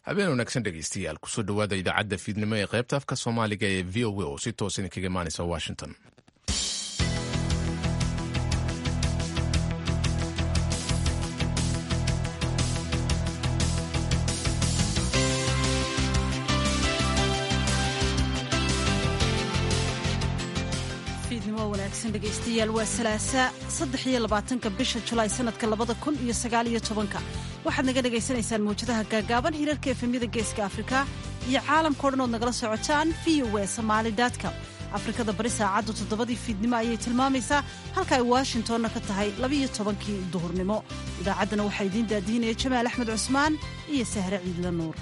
habeen wanaagsan dhegeystayaal kusoo dhowaada idaacadda fiidnimo ee qaybta afka soomaaliga ee v o a oo si toos idinkaga imaanaysa washington dhegeystayaal waa salaasa saddex iyo labaatanka bisha julaay sanadka labada kun iyo sagaal iyo tobanka waxaad naga dhagaysanaysaan mawjadaha gaagaaban hirarka efemyada geeska afrika iyo caalamkao dhan ood nagala socotaan v o e somaali com afrikada bari saacaddu toddobadii fiidnimo ayay tilmaamaysaa halka ay washingtonna ka tahay labiiyo tobankii duhurnimo idaacaddana waxaa idiin daadiinaya jamaal axmed cusmaan iyo sahre ciidla nuur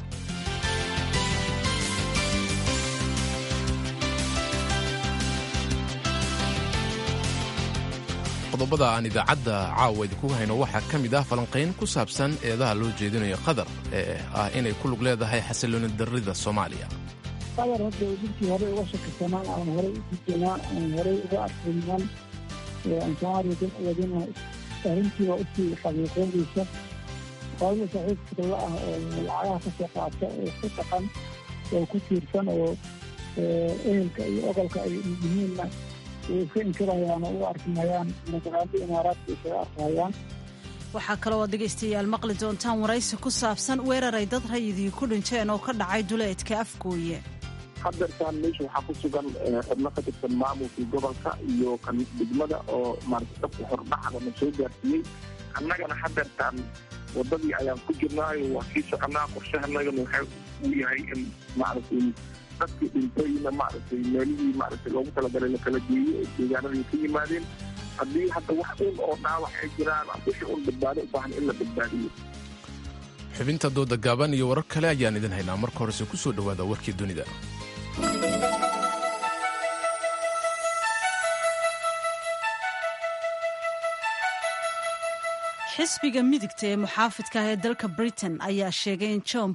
qodobada aan idaacadda caawa idinku hayno waxaa ka mid ah falanqayn ku saabsan eedaha loo jeedinayo qatar ee ah inay ku lug leedahay xasilooni darrida soomaaliya qatar hadda dadkii horey uga shakisanaan aan horey u dijanaa aan horey uga arkaynan aan soomaaliya dan wadina arrintiiba usii xaqiiqoodaysa qolada saaxiibka la ah oo lacagaha ka soo qaata oo ku dhaqan oo ku tiirsan oo ehelka iyo oqolka ay yihiinna iska inkirayaan oo u arkimayaan magaalada imaaraadka isaga arkayaan waxaa kaloo aad dhegaystayaal maqli doontaan waraysi ku saabsan weerar ay dad rayidii ku dhinteen oo ka dhacay duleedka afgooye hadeertaan meesha waxaa ku sugan xubno ka tirsan maamulkii gobolka iyo kan degmada oo maarata dabka hordhacdana soo gaarsiiyey annagana hadeertaan wadadii ayaan ku jirnaayo waa kii soconaa qorshahanagana waxaa uu yahay in maaragtay dadkii dhintayna maaragtay meelihii maaragtay loogu talagalay la kala geeyo oo deegaanadii ka yimaadeen haddii hadda wax un oo dhaawac ay jiraan wixii un badbaado u baahan in la badbaadiyo xubinta dooda gaaban iyo warar kale ayaan idin haynaa marka horese ku soo dhowaada warkii dunida xisbiga midigta ee muxaafidka ah ee dalka britain ayaa sheegay in john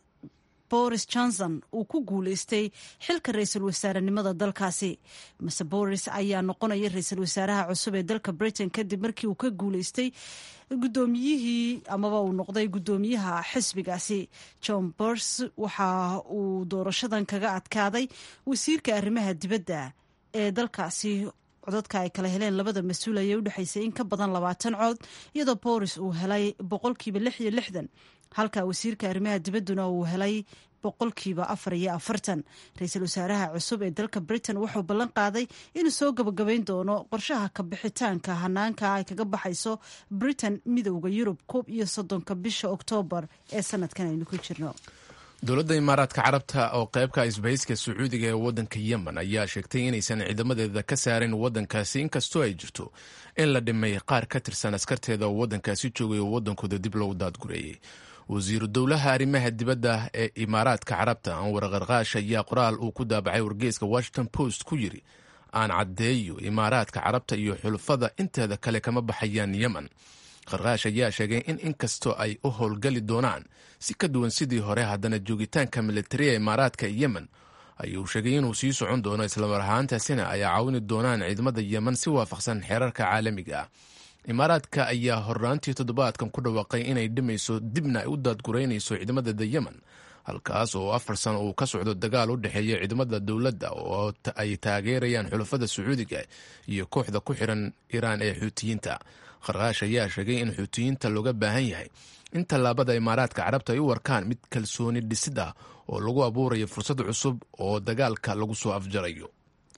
boris johnson uu ku guulaystay xilka ra-iisul wasaarenimada dalkaasi mase boris ayaa noqonaya ra-iisul wasaaraha cusub ee dalka britain kadib markii uu ka guulaystay guddoomiyihii amaba uu noqday guddoomiyaha xisbigaasi john bors waxa uu doorashadan kaga adkaaday wasiirka arrimaha dibadda ee dalkaasi codadka ay kala heleen labada mas-uul ayay udhexaysay in ka badan labaatan cod iyadoo boris uu helay boqolkiiba lix iyo lixdan halka wasiirka arrimaha dibadduna uu helay boqolkiiba afar iyo afartan ra-iisul wasaaraha cusub ee dalka britain wuxuu ballan qaaday inuu soo gabagabayn doono qorshaha kabixitaanka hanaanka ay kaga baxayso britain midowda yurub koob iyo soddonka bisha oktoobar ee sanadkan aynu ku jirno dowladda imaaraadka carabta oo qaybka isbahayska sacuudiga ee waddanka yemen ayaa sheegtay inaysan ciidamadeeda ka saarin waddankaasi inkastoo ay jirto in la dhimay qaar ka tirsan askarteeda oo waddankaasi joogay oo waddankooda dib loogu daadgureeyey wasiiru dowlaha arrimaha dibadda ee imaaraadka carabta anwar qarqaash ayaa qoraal uu ku daabacay wargeyska washington post ku yiri aan caddeeyo imaaraadka carabta iyo xulufada inteeda kale kama baxayaan yemen qarqaash ayaa sheegay in inkastoo ay u howlgali doonaan si ka duwan sidii hore haddana joogitaanka militariya imaaraadka yemen ayuu sheegay inuu sii socon doono islamar ahaantaasina ay caawini doonaan ciidamada yemen si waafaqsan xeerarka caalamiga ah imaaraadka ayaa horraantii toddobaadkan ku dhawaaqay inay dhimayso dibna ay u daadguraynayso ciidamadeeda yemen halkaas oo afar sano uu ka socdo dagaal u dhexeeya ciidamada dowladda oo ay taageerayaan xulafada sacuudiga iyo kooxda ku xiran iiraan ee xuutiyiinta qarqaash ayaa sheegay in xuutiyiinta looga baahan yahay in tallaabada imaaraadka carabta ay u warkaan mid kalsooni dhisid ah oo lagu abuurayo fursad cusub oo dagaalka lagu soo afjarayo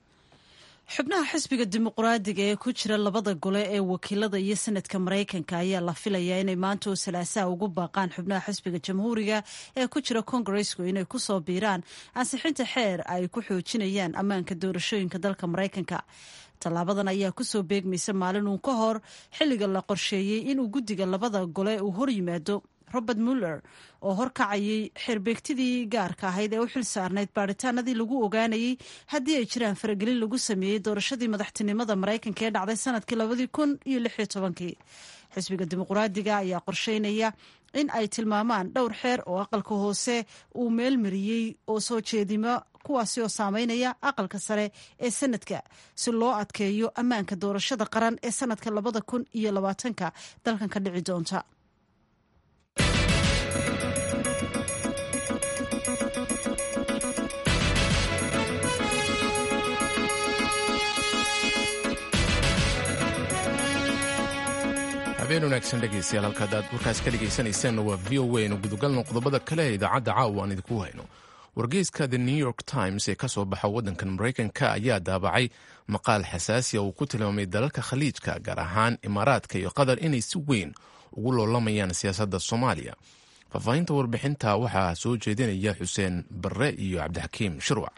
xubnaha xisbiga dimuqraadiga ee ku jira labada gole ee wakiilada iyo sanadka maraykanka ayaa la filayaa inay maanta oo salaasaha ugu baaqaan xubnaha xisbiga jamhuuriga ee ku jira kongaresku inay ku soo biiraan ansixinta xeer ay ku xoojinayaan ammaanka doorashooyinka dalka maraykanka tallaabadan ayaa kusoo beegmaysa maalin uun ka hor xilliga la qorsheeyey inuu guddiga labada gole uu hor yimaado robert muller oo horkacayay xeerbeegtidii gaarka ahayd ee u xil saarnayd baaritaanadii lagu ogaanayey haddii ay jiraan faragelin lagu sameeyey doorashadii madaxtinimada maraykanka ee dhacday sanadkii labadii kun iyo lix iyo tobankii xisbiga dimuqraadiga ayaa qorsheynaya in ay tilmaamaan dhowr xeer oo aqalka hoose uu meel mariyey oo soo jeedimo kuwaasi oo saameynaya aqalka sare ee sanadka si loo adkeeyo ammaanka doorashada qaran ee sanadka labada kun iyo labaatanka dalkan ka dhici doonta habeen wanaagsan dhegaystayaal halkaad aad warkaas ka dhegaysanaysaanna waa v o a nu gudogalno qodobada kale ee idaacadda caawa aan idinku hayno wargeyska the new york times ee ka soo baxa waddankan maraykanka ayaa daabacay maqaal xasaasiya uu ku tilmaamay dalalka khaliijka gaar ahaan imaaraadka iyo qatar inay si weyn ugu loolamayaan siyaasadda soomaaliya faahfaahinta warbixinta waxaa soo jeedinaya xuseen barre iyo cabdixakiim shirwac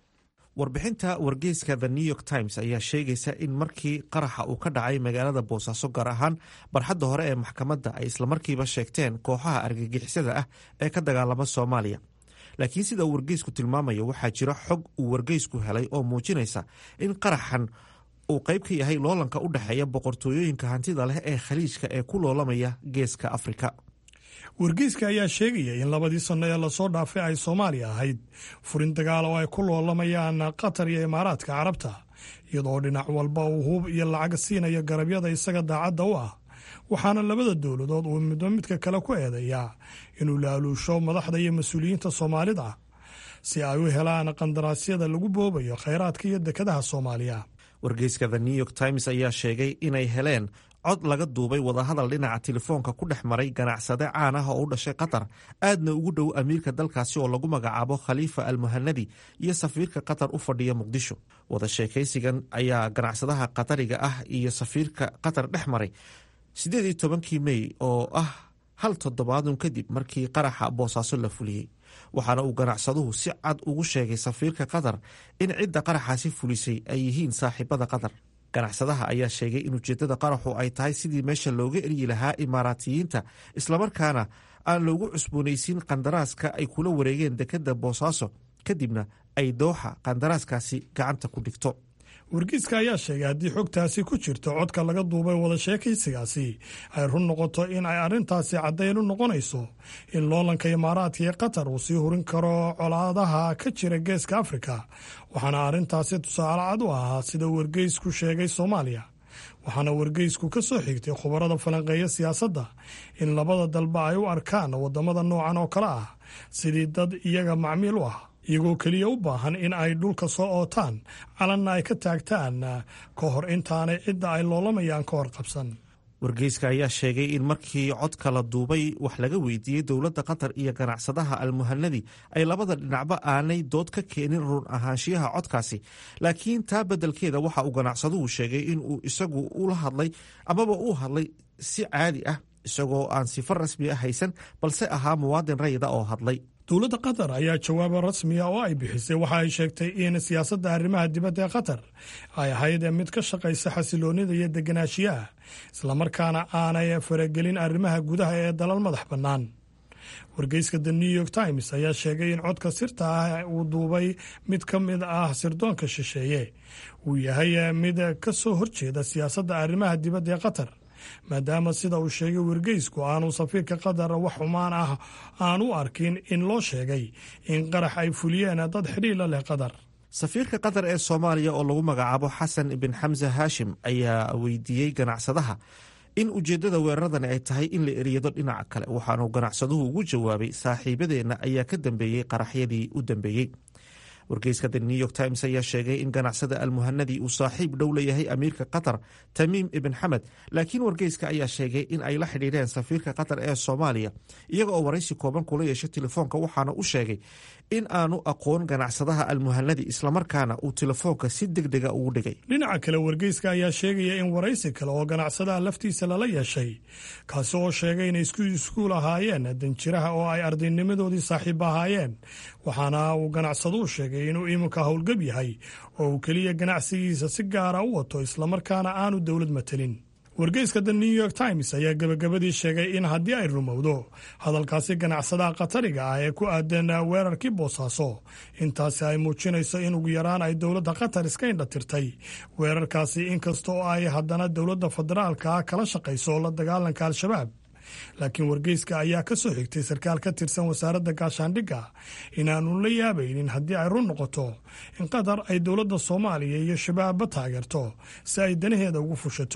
warbixinta wargeyska the new york times ayaa sheegaysa in markii qaraxa uu ka dhacay magaalada boosaaso gaar ahaan barxadda hore ee maxkamadda ay islamarkiiba sheegteen kooxaha argagixisada ah ee ka dagaalama soomaaliya laakiin sida uu wargeysku tilmaamayo waxaa jira xog uu wargeysku helay oo muujinaysa in qaraxan uu qayb ka yahay loolanka u dhexeeya boqortooyooyinka hantida leh ee khaliijka ee ku loolamaya geeska afrika wargeyska ayaa sheegaya in labadii sanno ee lasoo dhaafay ay soomaaliya ahayd furin dagaal oo ay ku loolamayaan qatar iyo imaaraadka carabta iyadoo dhinac walba uu hub iyo lacag siinayo garabyada isaga daacadda u ah waxaana labada dowladood uu midba midka kale ku eedeeyaa inuu laaluusho madaxda iyo mas-uuliyiinta soomaalida si ay u helaan qandaraasyada lagu boobayo khayraadka iyo dekadaha soomaaliya wargeyska the new york times ayaa sheegay inay heleen cod laga duubay wadahadal dhinaca telefoonka ku dhex maray ganacsade caan ah oo u dhashay qatar aadna ugu dhow amiirka dalkaasi oo lagu magacaabo khaliifa almuhanadi iyo safiirka qatar u fadhiya muqdisho wada sheekaysigan ayaa ganacsadaha qatariga ah iyo safiirka qatar dhex maray siddeed iyo tobankii mey oo ah hal toddobaadun kadib markii qaraxa boosaaso la fuliyey waxaana uu ganacsaduhu si cad ugu sheegay safiirka qatar in cidda qaraxaasi fulisay ay yihiin saaxiibada qatar ganacsadaha ayaa sheegay in ujeeddada qaraxu ay tahay sidii meesha looga eryi lahaa imaaraatiyiinta islamarkaana aan loogu cusboonaysiin qandaraaska ay kula wareegeen dekedda boosaaso kadibna ay dooxa qandaraaskaasi gacanta ku dhigto wargeyska ayaa sheegay haddii xogtaasi ku jirto codka laga duubay wada sheekaysigaasi ay run noqoto in ay arrintaasi caddayn u noqonayso in loolanka imaaraadka iyo qatar uu sii hurin karo colaadaha ka jira geeska afrika waxaana arrintaasi tusaale cad u ahaa sida wargeysku sheegay soomaaliya waxaana wargeysku ka soo xigtay khubarada falanqeeya siyaasadda in labada dalba ay u arkaan waddamada noocan oo kale ah sidii dad iyaga macmiil u ah iyagoo keliya u baahan in ay dhulka soo ootaan calanna ay ka taagtaan ka hor intaanay cidda ay loolamayaan ka hor qabsan wargeyska ayaa sheegay in markii codka la duubay wax laga weydiiyey dowladda qatar iyo ganacsadaha almuhanadi ay labada dhinacba aanay dood ka keenin run ahaanshiyaha codkaasi laakiin taa beddelkeeda waxa uu ganacsaduhu sheegay in uu isagu ula hadlay amaba uu hadlay si caadi ah isagoo aan sifo rasmi ah haysan balse ahaa muwaadin rayida oo hadlay dowladda qatar ayaa jawaabo rasmiya oo ay bixisay waxa ay sheegtay in siyaasadda arrimaha dibadda ee qatar ay ahayd mid ka shaqaysa xasiloonida iyo deganaanshiyaha islamarkaana aanay faragelin arrimaha gudaha ee dalal madax bannaan wargeyska the new york times ayaa sheegay in codka sirta ah uu duubay mid ka mid ah sirdoonka shisheeye uu yahay mid ka soo horjeeda siyaasadda arrimaha dibadda ee qatar maadaama sida uu sheegay wargeysku aanu safiirka qatar wax xumaan ah aan u arkin in loo sheegay in qarax ay fuliyeen dad xidhiila leh qatar safiirka qatar ee soomaaliya oo lagu magacaabo xasan ibn xamse haashim ayaa weydiiyey ganacsadaha in ujeeddada weeraradani ay tahay in la eriyado dhinaca kale waxaanu ganacsaduhu ugu jawaabay saaxiibadeenna ayaa ka dambeeyey qaraxyadii u dambeeyey wargeyska the new york times ayaa sheegay in ganacsada almuhanadi uu saaxiib dhow leeyahay amiirka qatar tamiim ibn xamed laakiin wargeyska ayaa sheegay in ay la xidhiidheen safiirka qatar ee soomaaliya iyaga oo waraysi kooban kula yeeshay telefoonka waxaana u sheegay in aanu aqoon ganacsadaha almuhanadi islamarkaana uu telefoonka si deg dega ugu dhigay dhinaca kale wargeyska ayaa sheegaya in waraysi kale oo ganacsadaha laftiisa lala yeeshay kaasi oo sheegay inay isku iskuul ahaayeen danjiraha oo ay ardaynimadoodii saaxiib ahaayeen waxaana uu ganacsaduhu sheegay inuu iminka howlgab yahay oo uu keliya ganacsigiisa si gaara u wato islamarkaana aanu dowlad matelin wargeyska the new york times ayaa gebagabadii sheegay in haddii ay rumowdo hadalkaasi ganacsadaha qatariga ah ee ku aadan weerarkii boosaaso intaasi ay muujinayso in ugu yaraan ay dowladda qatar iska indhatirtay weerarkaasi inkasta oo ay haddana dowladda federaalka ah kala shaqayso la dagaalanka al-shabaab laakiin wargeyska ayaa ka soo xigtay sarkaal ka tirsan wasaaradda gaashaandhigga inaanu la yaabaynin haddii ay run noqoto in qatar ay dowladda soomaaliya iyo shabaabba taageerto si ay danaheeda ugu fushato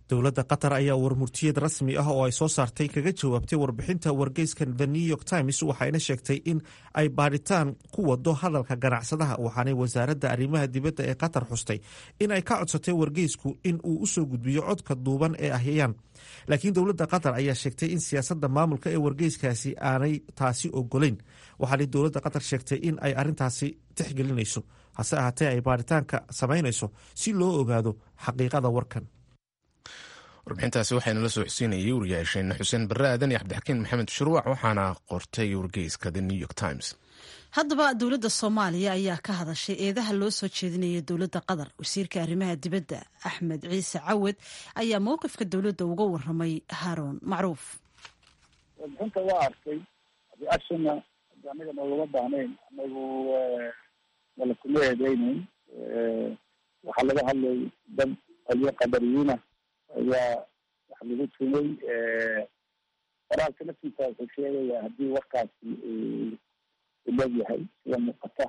dowladda qatar ayaa warmurtiyeed rasmi ah oo ay soo saartay kaga jawaabtay warbixinta wargeyska the new york times waxayna sheegtay in ay baadhitaan ku wado hadalka ganacsadaha waxaanay wasaaradda arrimaha dibadda ee qatar xustay in ay ka codsatay wargeysku in uu usoo gudbiyo codka duuban ee ahyayaan laakiin dowladda qatar ayaa sheegtay in siyaasadda maamulka ee wargeyskaasi aanay taasi ogolayn waxaanay dowladda qatar sheegtay in ay arrintaasi tixgelinayso hase ahaatee ay baadhitaanka samaynayso si loo ogaado xaqiiqada warkan warbixintaasi waxayna la soo xusiinayay wariyaasheen xuseen barre aadan iyo cabdixakiin maxamed shuruuc waxaana qortay wargeyska the new york times haddaba dowladda soomaaliya ayaa ka hadashay eedaha loo soo jeedinaya dowladda qatar wasiirka arrimaha dibadda axmed ciise cawad ayaa mowqifka dowladda uga waramay haaroon macruuf warbixinta waa arkay ashana anaga noogama baahnayn anagu wala kuma eedeyneyn waxaa laga hadlay dad qolyo qadariyiina ayaa wax lagu tumay qoraalka laftiisa wuxuu sheegaya haddii warkaasi ulegyahay sida muuqata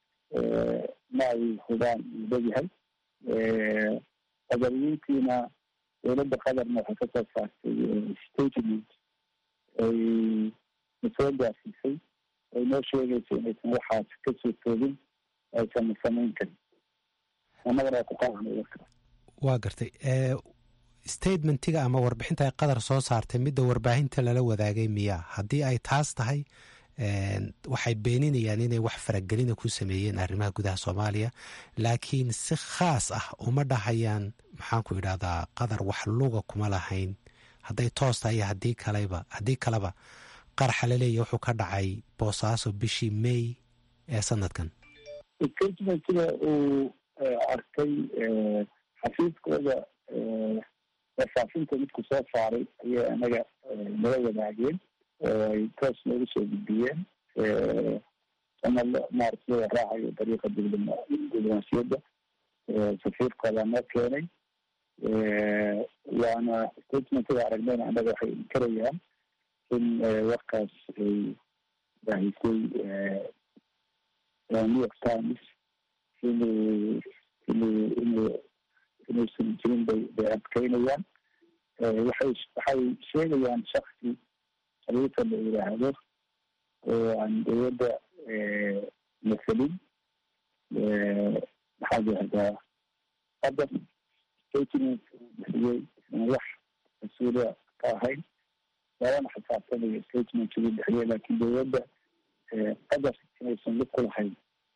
ma ay hubaan uu legyahay qadariyiintiina dowladda qadarna waxay kasoo saartay statement ay nasoo gaarsiisay ay noo sheegayso inaysan waxaas kasoo toogin aysan samayn karin annagana waa ku qaadnay warka waa gartay statementiga ama warbixinta ay qatar soo saartay midda warbaahinta lala wadaagay miyaa haddii ay taas tahay waxay beeninayaan inay wax faragelina ku sameeyeen arrimaha gudaha soomaaliya laakiin si khaas ah uma dhahayaan maxaanku idhahdaa qatar wax luga kuma lahayn hadday toos tahay iyo hadii kaleba haddii kaleba qaraxa laleeya wuxuu ka dhacay boosaaso bishii may ee sanadkan statementiga uu arkay xafiiskooda warfaafinta midku soo saaray ayay anaga nala wadaageen oo ay toos noogu soo gudbiyeen ama maarata loo raacayo dariiqa diblomaasiyadda safiirkooda noo keenay waana statementiga aragnayna anaga waxay inkarayaan in warkaas ay baahisay new york times inuu inuu inuu inuusan jirin bay bay adkeynayaan waxay waxay sheegayaan shaksi khaliifa la yidhaahdo oo aan dowladda masalin maxaa yihahdaa qadar statement uu bixiyey isan wax mas-uuliya ka ahayn labana xisaabtanayo statement uu bixiyey laakiin dowladda qadar inaysan lug ku lahayn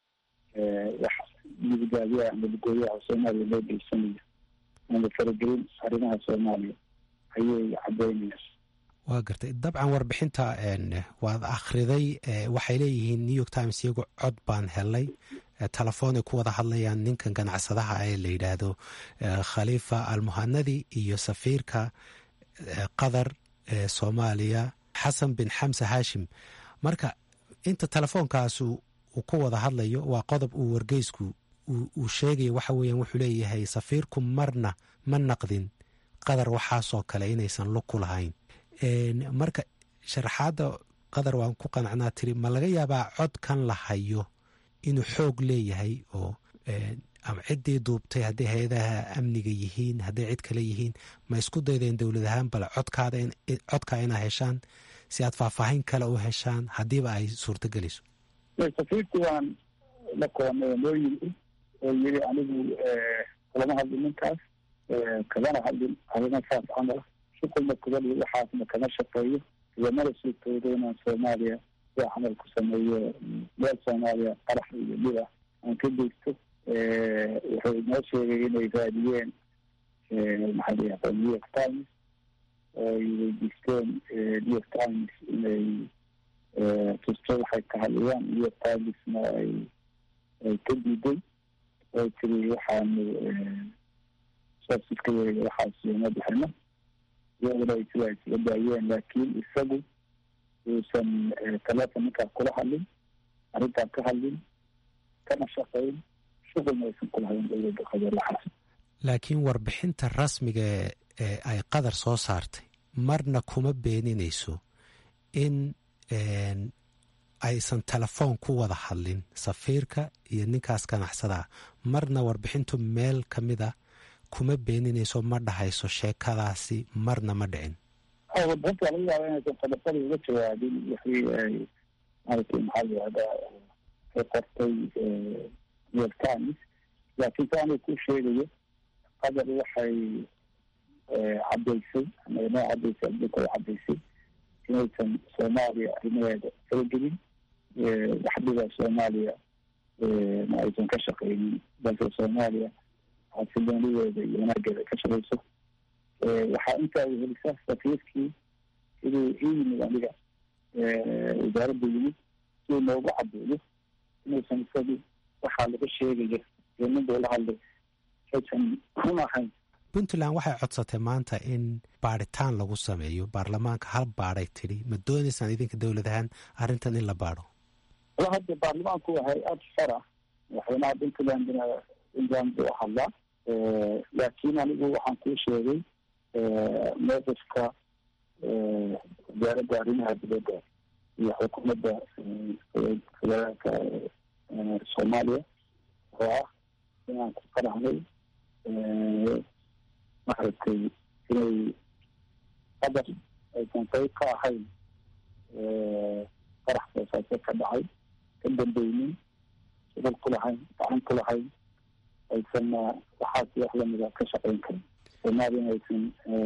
wax midigaabiyaha ama lugooyaha soomaaliya loo geysanayo ama faragelin arrimaha soomaaliya ayay caddeynayaan waa gartay dabcan warbixinta waad akhriday waxay leeyihiin new york times iyagu cod baan helay telefoon ay ku wada hadlayaan ninkan ganacsadaha ee la yidhaahdo khaliifa almuhanadi iyo safiirka qatar ee soomaaliya xasan bin xamse haashim marka inta telefoonkaas uu ku wada hadlayo waa qodob uu wargeysku uu sheegayo waxa weeyaan wuxuu leeyahay safiirku marna ma naqdin qatar waxaasoo kale inaysan lug ku lahayn marka sharaxaadda qatar waan ku qanacnaa tiri ma laga yaabaa codkan la hayo inuu xoog leeyahay oo ama ciddii duubtay hadday hay-adaha amniga yihiin hadday cid kale yihiin ma isku daydeen dowlad ahaan bale codkaada codkaa inaa heshaan si aad faahfaahin kale u heshaan haddiiba ay suurtagelayso safiirku waan la koonay noo yimi oo yiri anigu kulama hadlin ninkaas kagana hadlin arrimo saas camal shuqulna kubali waxaasna kama shaqeeyo igamana suurtoodo inaan soomaaliya sida camal ku sameeyo meel soomaaliya qarax iyo dhib ah aan ka geysto wuxuu inoo sheegay inay raadiyeen maxaa layihahda new york times oo ay weydiisteen new york times inay tusto waxay ka hadlayaan new york timesna ay ay ka diiday oo tiri waxaanu soosiska yeega waxaas uma bixino iyaguna ay sida isaga daayeen laakiin isagu uusan telefon ninkaas kula hadlin arrintaas ka hadlin kana shaqayn shuqulna aysan kulahayn dowladda qatar waxaas laakiin warbixinta rasmiga ee ay qatar soo saartay marna kuma beeninayso in aysan telefoon ku wada hadlin safiirka iyo ninkaas ganacsadaa marna warbixintu meel ka mida kuma beeninayso ma dhahayso sheekadaasi marna ma dhicin warbixinta laga yaaba inaysan qodobada uga jawaabin wixii ay maaragtay maxaa layihahdaa ay qortay new york times laakiin sa aniga ku sheegayo qadar waxay caddaysay ama noo caddaysay adduunka ay caddaysay inaysan soomaaliya arrimaheeda faragelin waxdhiba soomaaliya ma aysan ka shaqeynin balse soomaaliya xasiloonideeda iyo wanaageeda ay ka shaqeyso waxaa intaa wehelisaa safiirkii siduu ii yimid aniga wasaaradda yimid siduu noogu caddeeyo inuusan isagu waxaa laga sheegaya iyo ninbuu la hadlay aysan run ahayn puntland waxay codsatay maanta in baadhitaan lagu sameeyo baarlamaanka hal baadhay tidhi ma doonaysaan idinka dowlad ahaan arrintan in la baadho wala hadda baarlamaanku waa hay-ad xor ah madaxweynaha puntlandna puntland buu hadlaa laakiin anigu waxaan kuu sheegay mowqifka wasaaradda arrimaha dibadda iyo xukuumadda federaalka soomaaliya oo ah inaan ku qarahnay maaragtay inay qadar aysan qayb ka ahayn qarax boosaaso ka dhacay ka dambeynin shugul ku lahayn gacan ku lahayn aysanna waxaas wax lamida ka shaqeyn karin soomaaliyana aysan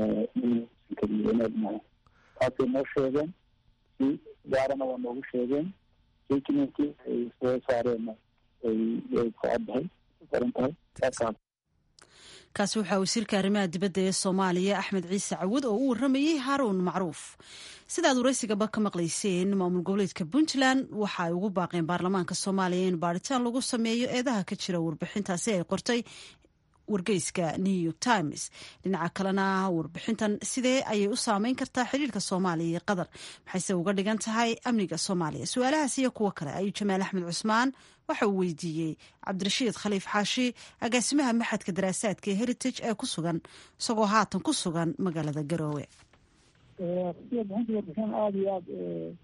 karin wanaag maha taasay noo sheegeen si gaarana waa noogu sheegeen statementkii ay soo saareenna ay ay ku caddahay qoran tahay saakaas kaasi waxaa wasiirka arrimaha dibadda ee soomaaliya axmed ciise cawud oo u warramayey haaruun macruuf sidaad waraysigaba ka maqlayseen maamul goboleedka puntland waxa ay ugu baaqeen baarlamaanka soomaaliya in baadhitaan lagu sameeyo eedaha ka jira warbixintaasi ay qortay wargeyska new york times dhinaca kalena warbixintan sidee ayay u saameyn kartaa xiriirka soomaaliya iyo qatar maxayse uga dhigan tahay amniga soomaaliya su-aalahaas iyo kuwo kale ayuu jamaal axmed cusmaan waxa uu weydiiyey cabdirashiid khaliif xaashi agaasimaha maxadka daraasaadka ee heritage ee ku sugan isagoo haatan ku sugan magaalada garoowe warbixinta warbixin aada iyo aada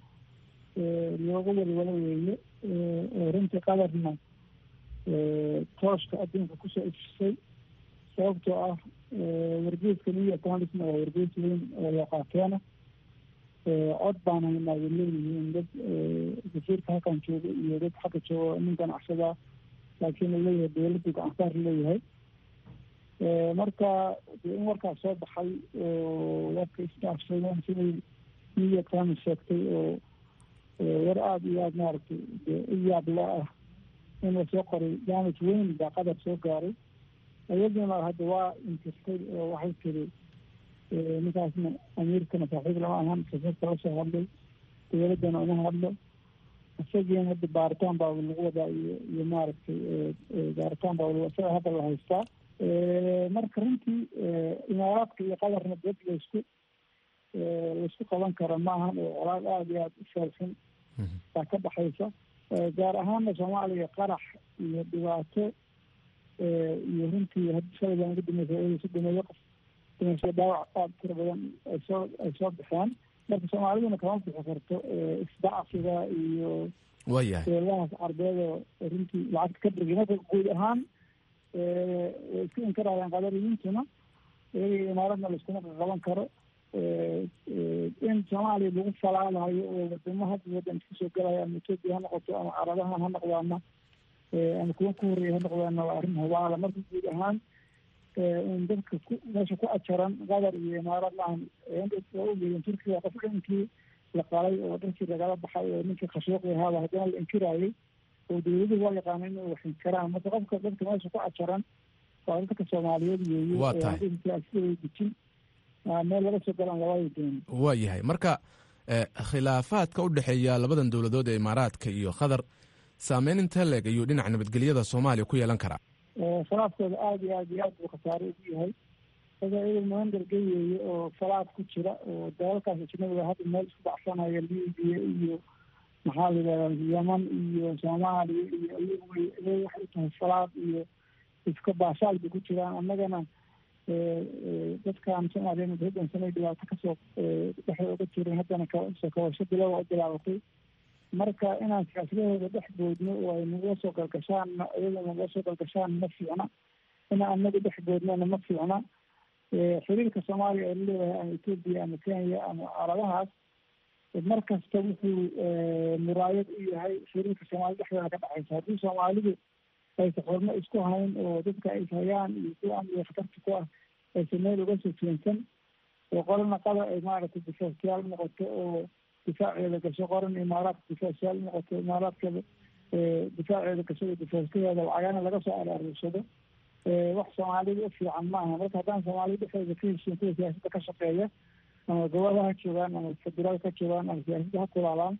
looga walwalo weeye oo runtii qadarna tooshka adduunka kusoo ifisay sababtoo ah wargeeska new york times-na waa wargees weyn oo looqaateena cod baan haynaa way leeyihiin dad wasiirka halkan jooga iyo dad xagga jooga nin ganacsadaa laakiin uu leeyahay dowladdu gacansaar leeyahay marka dee in warkaas soo baxay oo warka isdhaafsadeen siday new york times sheegtay oo war aada iyo aada maaragtay dee u yaab la ah in lasoo qoray damage weyn baa qadar soo gaaray iyaduna hadda waa inkirtay oo waxay tiri ninkaasna amiirkana saaxiib lama ahan safiirka lasoo hadlay dowladdana uma hadlo isagiina hadda baaritaan baa lagu wadaa iyo iyo maaragtay baaritaan baa isaga hadda la haystaa marka runtii imaaraadka iyo qadarna dad laysku laysku qaban kara maahan oo colaad aada iyo aada u saabsan baa ka dhaxaysa gaar ahaana soomaaliya qarax iyo dhibaato iyo runtii shalay ugu dambeysay si dhameeyo qof dhimasho dhaawac aada tira badan ay soo ay soo baxeen marka soomaaliduna kama bixi karto isdacfiga iyo waayahay beelahaas carbeeda runtii lacagta ka dhigay marka guud ahaan way isku inkarayaan qadariyintuna iyaga imaaradna laiskuma qaban karo in soomaaliya lagu falaalayo oo wadamo hadda wadan isku soo galaya ama etoobiya ha noqoto ama carabaha ha noqdaana ama kuwa ku horeeya ha noqdaana waa arrin hubaala marka guud ahaan in dadka ku meesha ku ajaran qatar iyo imaarad maahan waa ugeedeen turkiga qof dhinkii la qalay oo dhankii lagala baxay oo ninkii khashuuqi ahaaba haddana la inkiraayay oo dowladuhu waa yaqaana inay wax inkiraan marka qofka dadka meesha ku ajaran waa dadka soomaaliyeed weeye Waa tahay. siday dejin meel laga soo galaan labada doon waa yahay marka eh, khilaafaadka u dhexeeya labadan dowladood ee imaaraadka iyo qatar saameyn intee leeg ayuu dhinaca nabadgelyada soomaaliya ku yeelan karaa salaadkooda aada iyo aad iyo aad buu khasaare ugu yahay isaga iyaga magandarga weeye oo salaad ku jira oo dalalkaas ajnabiga hadda meel isku baxsanaya libiya iyo maxaa la yidhahdaa yeman iyo soomaaliya iyo iyagu way iyaga waxay u tahay salaad iyo iska baashaal bay ku jiraan annagana dadkan soomaaliya dowladdan sanay dhibaato kasoo dhexda uga jirin haddana kasoo kabasho bilowa u bilaabatay marka inaan siyaasadahooda dhex boodno oo ay nagula soo galgashaan iyada nagula soo galgashaan ma fiicna ina anagu dhex boodnana ma fiicna xiriirka soomaaliya ee laleeyahay ama etoobiya ama kenya ama carabahaas mar kasta wuxuu muraayad u yahay xiriirka soomaalida dhexdeeda ka dhexaysa haddii soomaalidu aysa xurmo isku hayn oo dadka ay hayaan iyo kuwa amniga khatarta ku ah aysa meel uga soo jeensan oo qorana qada ay maaragtay difaaciyaal noqoto oo difaaceeda gasho qoran imaaraadka difaaciyaal noqoto imaaraadkeeda difaaceeda gasho oo difaacyadeeda lacagana laga soo araarursado wax soomaalida u fiican maaha marka haddaan soomaalida dhexdeeda ka heshiin kuwa siyaasadda ka shaqeeya ama gobada ha joogaan ama federaal ka joogaan ama siyaasadda ha kulaalaan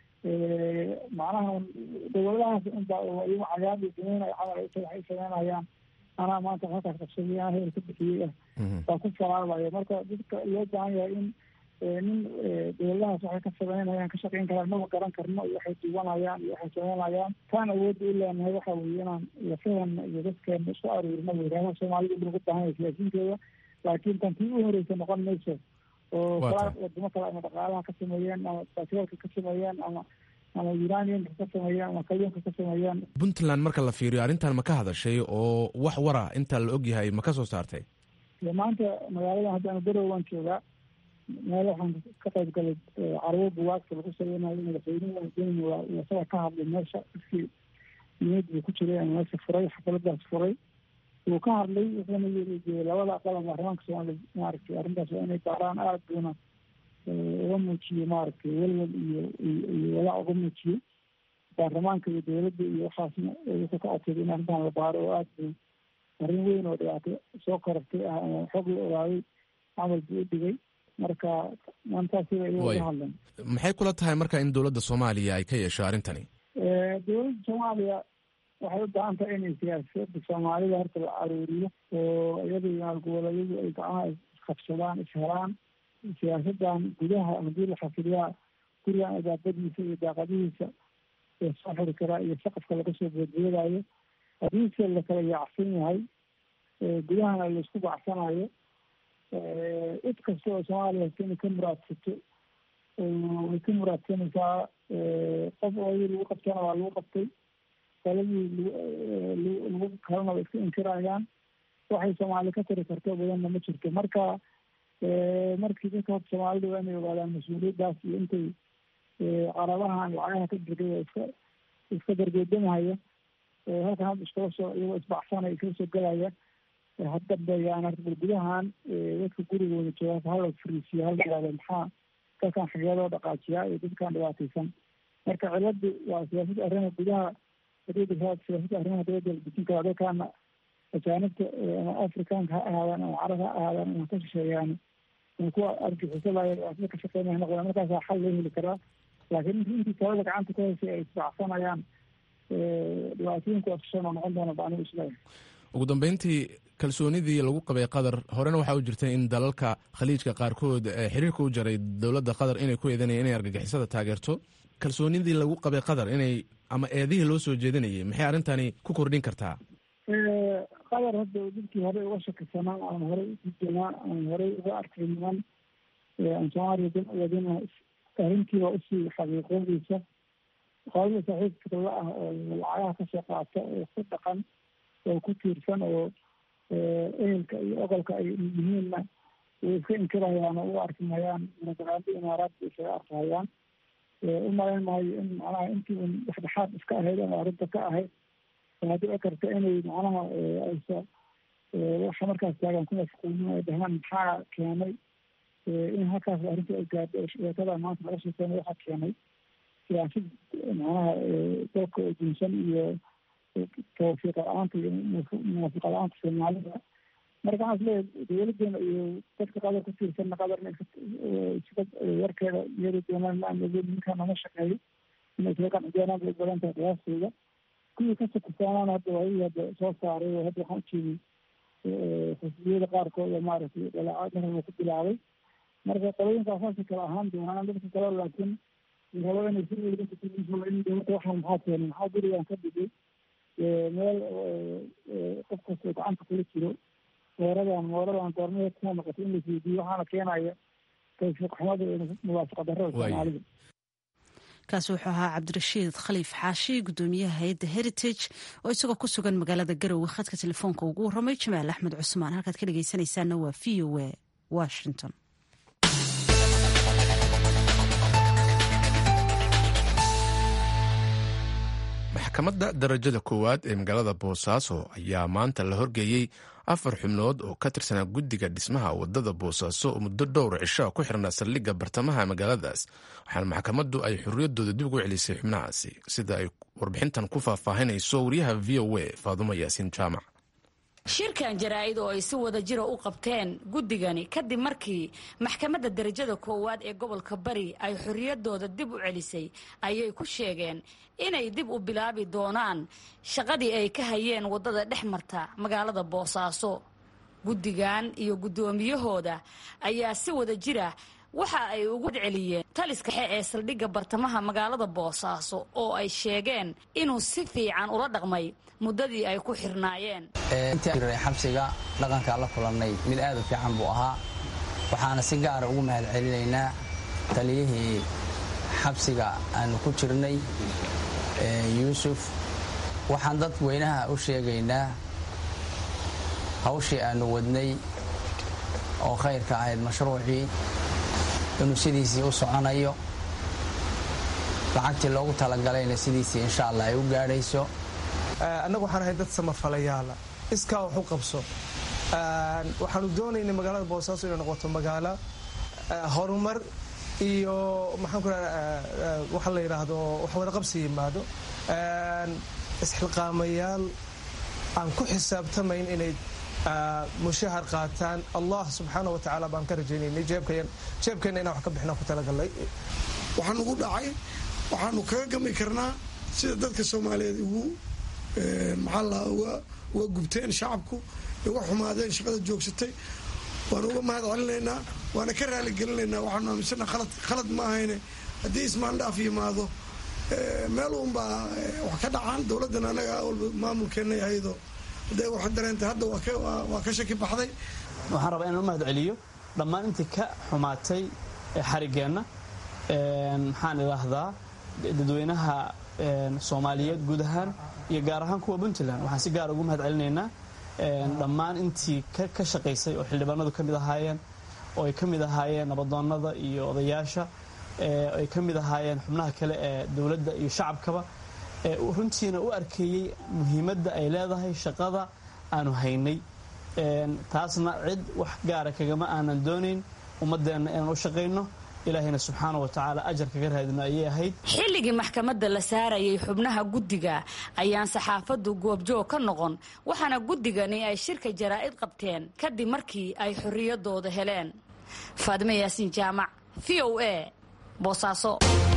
macnaha dowladahaas unbaa iyagu cagaab iyo dumeynaya camal aysa waxay sameynayaan anaa maanta halkaas qabsaday anaa hebel ka bixiyey ah baa ku falaalayo marka dadka loo baahan yahay in nin dowladahaas waxay ka sameynayaan ka shaqeyn karaan maba garan karno iyo waxay duwanayaan iyo waxay sameynayaan taan awoodda u leenahay waxa weeye inaan lafahana iyo dadkeena isku aruurino weyraadaha soomaalida in lagu baahan yahay siyaasiyiinteeda laakiin tan tii u horeysa noqon mayso oo kala wadamo kale ama dhaqaalaha ka sameeyeen ama batrolka ka sameeyeen ama ama uraniumka ka sameeyeen ama kalyonka ka sameeyeen puntland marka la fiiriyo arrintan ma ka hadashay oo wax wara inta la ogyahay ma ka soo saartay maanta magaaladan haddaanu berow waan joogaa meel waxaan ka qayb galay carwo buwaagta lagu sameynayo madaxweynuhu deni waa isaga ka hadlay meesha dadkii niyad buu ku jiray ama meesha furay xafaladaas furay wuu ka hadlay wuxuuna yiri labada aqal ama baarlamaanka soomaaliya maaragtay arrintaas waa inay baaraan aada buuna uga muujiyo maaragtay welwel iyo iyo walaac uga muujiyo baarlamaanka iyo dowladda iyo waxaasna wuxuu ka codsaday in arrintan la baaro oo aada buu arrin weyn oo dhibaato soo korortay ah ama xog la ogaaday camal buu u dhigay marka maantaas sida iyaga uga hadleen maxay kula tahay marka in dowladda soomaaliya ay ka yeesho arrintani dowladda soomaaliya waxay u baahan tahay inay siyaasada soomaalida horta la aruuriyo oo iyada iyo maalgoboleedyadu ay gacmaha isqabsadaan ishelaan siyaasadan gudaha haddii la xafiliyaa gurigan idaabadiisa iyo daaqadihiisa ee soo xiri karaa iyo saqafka laga soo boodboodaayo haddiise la kala yaacsan yahay gudahana laisku bacsanayo cid kasta oo soomaaliya hasta inay ka muraadsato way ka muraadsanaysaa qof ooyii lagu qabtana waa lagu qabtay qaladii lagu kalana way iska inkirayaan waxay soomaali ka tari karto badanna ma jirto marka markii dadka horta soomaalida waa inay ogaadaan mas-uuliyaddaas iyo intay carabahan lacagaha ka dirgay oo iska iska dargeedamahaya halkan hadda iskala soo iyagoo isbacsanaya iskala soo gelaya haddambeeyaan arta gudahan dadka gurigooda jooga hala fariisiyo hala yihahdo maxaa dadkan xageedoo dhaqaajiyaa iyo dadkan dhibaataysan marka ciladu waa siyaasadda arrimaha gudaha siyaasadda arrimaha dowladda la dejin karaa dadkaana ajaanibta ama afrikaanka ha ahaadaan ama carab ha ahaadaan ama ka shisheeyaan ama kuwa argixisadaaya dhibaatada ka shaqeynaya noqdaan markaasaa xal loo heli karaa laakiin int intii talada gacanta ku haysay ay isbacsanayaan dhibaatooyinku asashanoo noqon doona ba anigu isleeyahay ugu dambeyntii kalsoonidii lagu qabay qatar horena waxaa u jirtay in dalalka khaliijka qaarkood xiriirka u jaray dowladda qatar inay ku eedanayeen inay argagixisada taageerto kalsoonidii lagu qabay qatar inay ama eedihii loo soo jeedinayay maxay arrintani ku kordhin kartaa qatar hadda dadkii horey uga shakisanaa aan horey udijanaa aan horey uga arkay niman aan soomaaliya dan uwadina arrintiiba usii xaqiiqoodeysa qolada saaxiibka la ah oo lacagaha kasoo qaata oo ku dhaqan oo ku tiirsan oo ehelka iyo ogolka ay yihiinna way iska inkirayaan oo u arki mayaan munadaraabi imaaraadka isaga arkahayaan u malayn maayo in macnaha intii un dhexdhexaad iska ahayd ama arrinta ka ahayd haddii dhici karta inay macnaha aysa waxa markaas taagan ku mashquulin ay dhahaan maxaa keenay in halkaas arrinta ay gaadho sheekada maanta laga sheekeynay waxaa keenay siyaasad macnaha dalka oo dunsan iyo tawfiiqa la-aanta iyo munaafiqa la-aanta soomaalida marka waxaan isleeyahay dowladeena iyo dadka qadar ku tiirsanna qadarna sida warkeeda iyada doonaan ma aan ogeyn ninkan nama shaqeeyo inay isaga qanci doonaan bay badan tahay qiyaastooda kuwii ka sakisaanaan hadda waayii hadda soo saaray oo hadda waxaan ujeeday xisbiyada qaarkood oo maaragtay dhaleecaad marka ku bilaabay marka qolooyinkaas saasay kala ahaan doonaan dadka kale laakiin rabo inay si in dowladda waxaan maxaa keenay maxaa gurigan ka dhigay meel qof kastoo gacanta kula jiro mooradan mooradan goormaheed kuma noqotay in la fiidiyo waxaana keenaya tawfiiq xumada iyo muwaafaqa darrada soomaalida kaasi wuxuu ahaa cabdirashiid khaliif xaashi gudoomiyaha hay-adda heritage oo isagoo ku sugan magaalada garowe khadka telefoonka ugu warramay jamaal axmed cusmaan halkaad ka dhegeysanaysaana waa v o a washington maxkamadda darajada koowaad ee magaalada boosaaso ayaa maanta la horgeeyey afar xubnood oo ka tirsanaa guddiga dhismaha wadada boosaaso oo muddo dhowr cisho ku xirnaa saldhigga bartamaha magaaladaas waxaana maxkamaddu ay xorriyaddooda dib ugu celisay xubnahaasi sida ay warbixintan ku faahfaahinayso wariyaha v o a faadumo yaasiin jaamac shirkan jaraa'id oo ay si wada jira u qabteen guddigani kadib markii maxkamadda darajada koowaad ee gobolka bari ay xorriyaddooda dib u celisay ayay ku sheegeen inay dib u bilaabi doonaan shaqadii ay ka hayeen waddada dhex marta magaalada boosaaso guddigan iyo guddoomiyahooda ayaa si wada jira waxa ay ugu celiyeen taliska xe ee saldhigga bartamaha magaalada boosaaso oo ay sheegeen inuu si fiican ula dhaqmay muddadii ay ku xirnaayeen intii xabsiga dhaqankaa la kulannay mid aad u fiican buu ahaa waxaana si gaara ugu mahad celinaynaa taliyihii xabsiga aanu ku jirnay yuusuf waxaan dad weynaha u sheegaynaa hawshii aanu wadnay oo khayrka ahayd mashruucii inuu sidiisii u soconayo lacagtii loogu talagalayna sidiisii insha allah ay u gaadhayso annagu waxaan ahay dad samafalayaala iskaa wax u qabso waxaanu doonaynay magaalada boosaaso inay noqoto magaalo horumar iyo maxaan ku waxa la yidhaahdo wax wada qabsi yimaado isxilqaamayaal aan ku xisaabtamayn inay mushahar qaataan allah subxaana wa tacaala baan ka rajaynaynay jeebkeenna inaan wax ka bixinaan ku talagalnay waxaa nugu dhacay waxaanu kaga gami karnaa sida dadka soomaaliyeed ugu maxaa la uga gubteen shacabku uga xumaadeen shaqada joogsatay waanu uga mahad celinaynaa waana ka raaligelinaynaa waxaanu aaminsana khalad ma ahayne haddii ismaandhaaf yimaado meel uunbaa wax ka dhacaan dowladdan anaga walba maamulkeenna yahaydo hadday wax dareentay hadda waa ka shaki baxday waxaan rabaa inaan u mahad celiyo dhammaan intii ka xumaatay xarigeenna maxaan idhaahdaa dadweynaha soomaaliyeed guud ahaan iyo gaar ahaan kuwa puntland waxaan si gaar ugu mahad celinaynaa dhammaan intii ka shaqaysay oo xildhibaanadu ka mid ahaayeen oo ay ka mid ahaayeen nabadoonnada iyo odayaasha ay ka mid ahaayeen xubnaha kale ee dowladda iyo shacabkaba runtiina u arkeeyey muhiimadda ay leedahay shaqada aanu haynay taasna cid wax gaara kagama aanan doonayn ummaddeenna inaan u shaqayno ilaahayna subxaana wa tacaala ajar kaga raadino ayay ahayd xilligii maxkamadda la saarayay xubnaha guddiga ayaan saxaafaddu goobjoog ka noqon waxaana guddigani ay shirka jaraa'id qabteen kadib markii ay xorriyaddooda heleen faadime yaasiin jaamac v o a boosaaso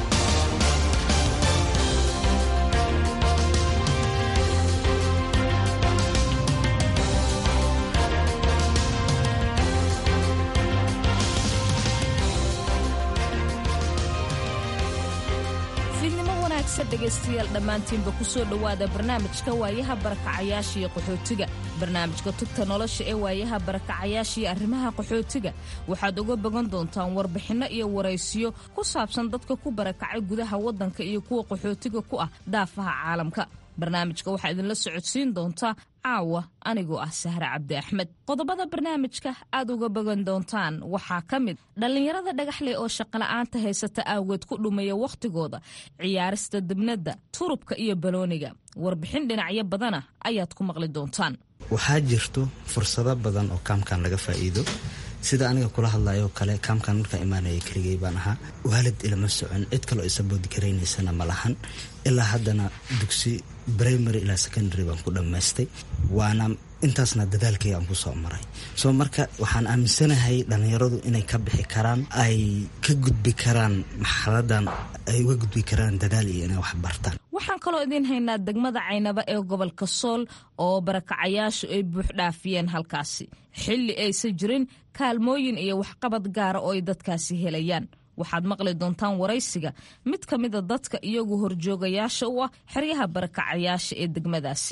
dhegaystayaal dhammaantiinba ku soo dhowaada barnaamijka waayaha barakacayaasha iyo qaxootiga barnaamijka tugta nolosha ee waayaha barakacayaasha iyo arrimaha qaxootiga waxaad uga bogan doontaan warbixinno iyo waraysiyo ku saabsan dadka ku barakacay gudaha waddanka iyo kuwa qaxootiga ku ah daafaha caalamka barnaamijka waxaa idinla socodsiin doontaa caawa anigoo ah sahre cabdi axmed qodobada barnaamijka aad uga bogan doontaan waxaa ka mid dhallinyarada dhagaxley oo shaqola'aanta haysata awgeed ku dhumaya wakhtigooda ciyaarista dibnadda turubka iyo balooniga warbixin dhinacyo badana ayaad ku maqli doontaan waxaa jirto fursado badan oo kaamkan laga faa'iido sida aniga kula hadlayo kale kaamkan markaa imaanaya keligay baan ahaa waalid ilama socon cid kaloo isaboodi garaynaysana ma lahan ilaa haddana dugsi primary ilaa secondary baan ku dhammaystay waana intaasna dadaalkayga aan ku soo maray soo marka waxaan aaminsanahay dhallinyaradu inay ka bixi karaan ay ka gudbi karaan marxaladan ay uga gudbi karaan dadaal iyo inay wax bartaan waxaan kaloo idiin haynaa degmada caynaba ee gobolka sool oo barakacayaashu ay buuxdhaafiyeen halkaasi xilli aysan jirin kaalmooyin iyo waxqabad gaara oo ay dadkaasi helayaan waxaad maqli doontaan waraysiga mid ka mida dadka iyagu horjoogayaasha u ah xeryaha barakacayaasha ee degmadaasi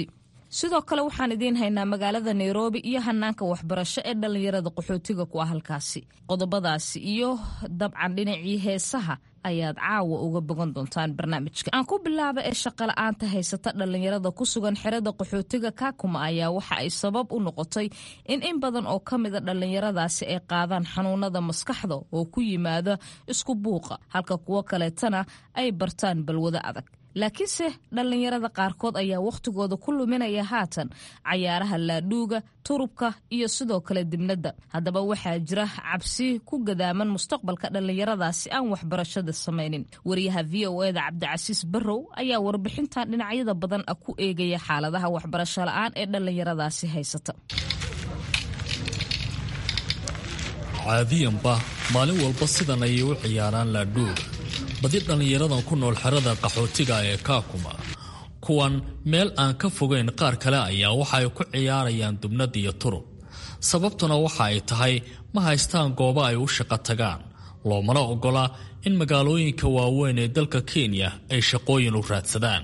sidoo kale waxaan idiin haynaa magaalada nairobi iyo hanaanka waxbarasho ee dhallinyarada qaxootiga ku ah halkaasi qodobadaasi iyo dabcan dhinacii heesaha ayaad caawa uga bogan doontaan barnaamijka aan ku bilaaba ee shaqala-aanta haysata dhallinyarada ku sugan xerada qaxootiga kaakuma ayaa waxa ay sabab u noqotay in in badan oo ka mida dhallinyaradaasi ay qaadaan xanuunada maskaxda oo ku yimaada isku buuqa halka kuwo kaleetana ay bartaan balwado adag laakiinse dhallinyarada qaarkood ayaa wakhtigooda ku luminaya haatan cayaaraha laadhuuga turubka iyo sidoo kale dibnadda haddaba waxaa jira cabsi ku gadaaman mustaqbalka dhallinyaradaasi aan waxbarashada samaynin wariyaha v o eda cabdicasiis barrow ayaa warbixintan dhinacyada badan ah ku eegaya xaaladaha waxbarasho la-aan ee dhallinyaradaasi haysata caadiyanba maalin walba sidan ayay u ciyaaraan laadhuuga badi dhallinyaradan ku nool xerada qaxootiga ee kaakuma kuwan meel aan ka fogeyn qaar kale ayaa waxa ay ku ciyaarayaan dubnad iyo turub sababtuna waxa ay tahay ma haystaan goobo ay u shaqo tagaan loomana ogola in magaalooyinka waaweyn ee dalka kenya ay shaqooyin u raadsadaan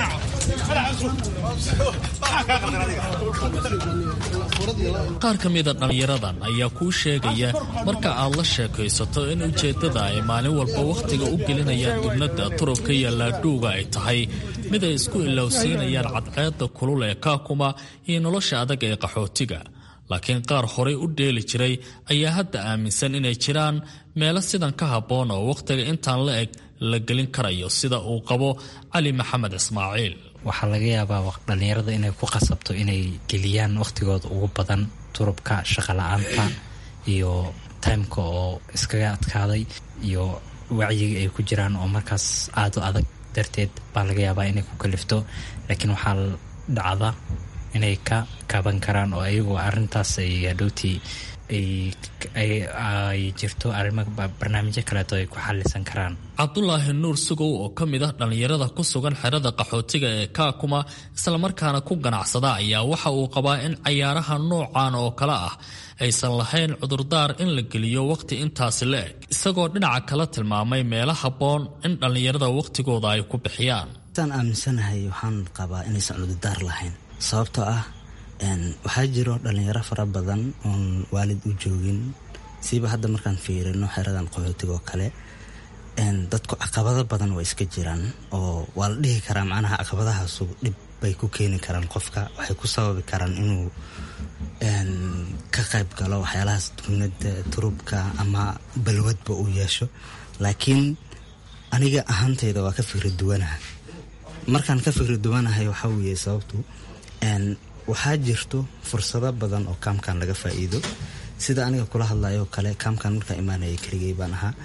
qaar ka mida dhallinyaradan ayaa kuu sheegaya marka aad la sheekaysato in ujeeddada ay maalin walba wakhtiga u gelinayaan dubnadda turubka iyo laadhuuga ay tahay mid ay isku ilowsiinayaan cadceedda kulul ee kaakuma iyo nolosha adag ee qaxootiga laakiin qaar horay u dheeli jiray ayaa hadda aaminsan inay jiraan meelo sidan ka habboon oo wakhtiga intaan la eg la gelin karayo sida uu qabo cali maxamed ismaaciil waxaa laga yaabaa dhallinyarada inay ku qasabto inay geliyaan wakhtigooda ugu badan turubka shaqala-aanta iyo timeka oo iskaga adkaaday iyo wacyiga ay ku jiraan oo markaas aada u adag darteed baa laga yaabaa inay ku kalifto laakiin waxaa dhacda inay ka kaban karaan oo ayagoo arintaas ay hadhowtii ay jirto arrimo barnaamijyo kaleeto ay ku xalisan karaan cabdulaahi nuur sugow oo ka mid ah dhallinyarada ku sugan xerada qaxootiga ee kaakuma islamarkaana ku ganacsada ayaa waxa uu qabaa in cayaaraha noocan oo kale ah aysan lahayn cudurdaar in la geliyo wakhti intaasi la eg isagoo dhinaca kala tilmaamay meelo habboon in dhallinyarada wakhtigooda ay ku bixiyaan saan aaminsanahay waxaan qabaa inaysan cudurdaar lahayn sababtoo ah waxaa jiro dhalinyaro fara badan oon waalid u joogin siiba hadda markaan fiirino xeradan qaxootiga oo kale dadku caqabado badan waa iska jiraan oo waa la dhihi karaa macnaha caqabadahaasu dhib bay ku keeni karaan qofka waxay ku sababi karaan inuu ka qayb galo waxyaalahaas dubnada turubka ama balwadba uu yeesho laakiin aniga ahaantayda waa ka fikri duwanaha markaan ka fikri duwanahay waxaa weeye sababtu waxaa jirto fursado badan oo kaamkan laga faa'iido sida aniga kula hadlayoo kale kaamkan markaa imaanaya keligay baan ahaa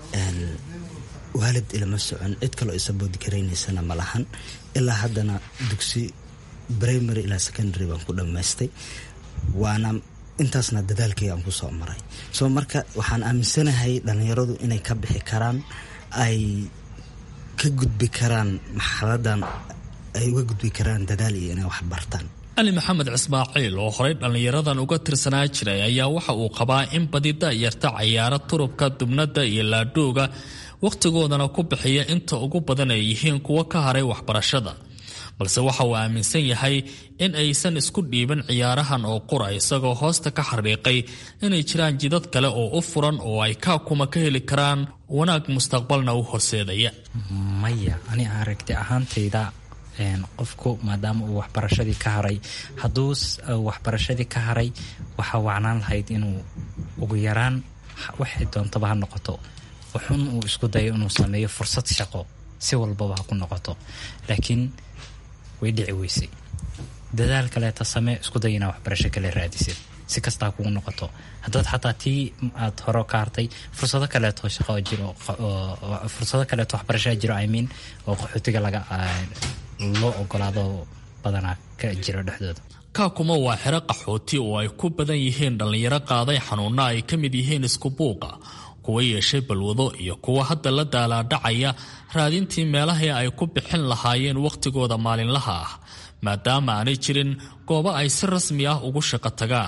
waalid ilama socon cid kaloo isaboodi karaynaysana ma lahan ilaa haddana dugsi primary ilaa secondary baan ku dhammaystay waana intaasna dadaalkayga aan kusoo maray soo marka waxaan aaminsanahay dhallinyaradu inay ka bixi karaan ay ka gudbi karaan marxaladan ay uga gudbi karaan dadaal iyo inay wax bartaan cali maxamed cismaaciil oo horey dhallinyaradan uga tirsanaa jiray ayaa waxa uu qabaa in badi da'yarta cayaaro turubka dubnadda iyo laadhooga wakhtigoodana ku bixiya inta ugu badan ay yihiin kuwo ka haray waxbarashada balse waxa uu aaminsan yahay in aysan isku dhiibin ciyaarahan oo qura isagoo hoosta ka xariiqay inay jiraan jidad kale oo u furan oo ay kaakuma ka heli karaan wanaag mustaqbalna u horseedaya maya ani aragti ahaantayda qofku maadaama uu waxbarashadii ka haray hadduu waxbarashadii ka haray waxaa wacnaan lahayd inuu ugu yaraan waxay doontaba ha noqoto wuxun uu isku dayo inuu sameeyo fursad shaqo si walbaba ha ku noqoto laakiin way dhici weysay dadaal kaleeta samee isku day inaa waxbarasho kale raadisid si kastaa kugu noqoto haddaad xataa tii aad hore ka hartay fursado kaleeto shaqo jiro fursado kaleeto waxbarashaa jiro imean oo qaxootiga laga loo ogolaado badanaa ka jiro dhexdooda kaakuma waa xero qaxooti oo ay ku badan yihiin dhallinyaro qaaday xanuunna ay ka mid yihiin isku buuqa kuwa yeeshay balwado iyo kuwa hadda la daalaadhacaya raadintii meelahii ay ku bixin lahaayeen wakhtigooda maalinlaha ah maadaama aanay jirin goobo ay si rasmi ah ugu shaqo tagaan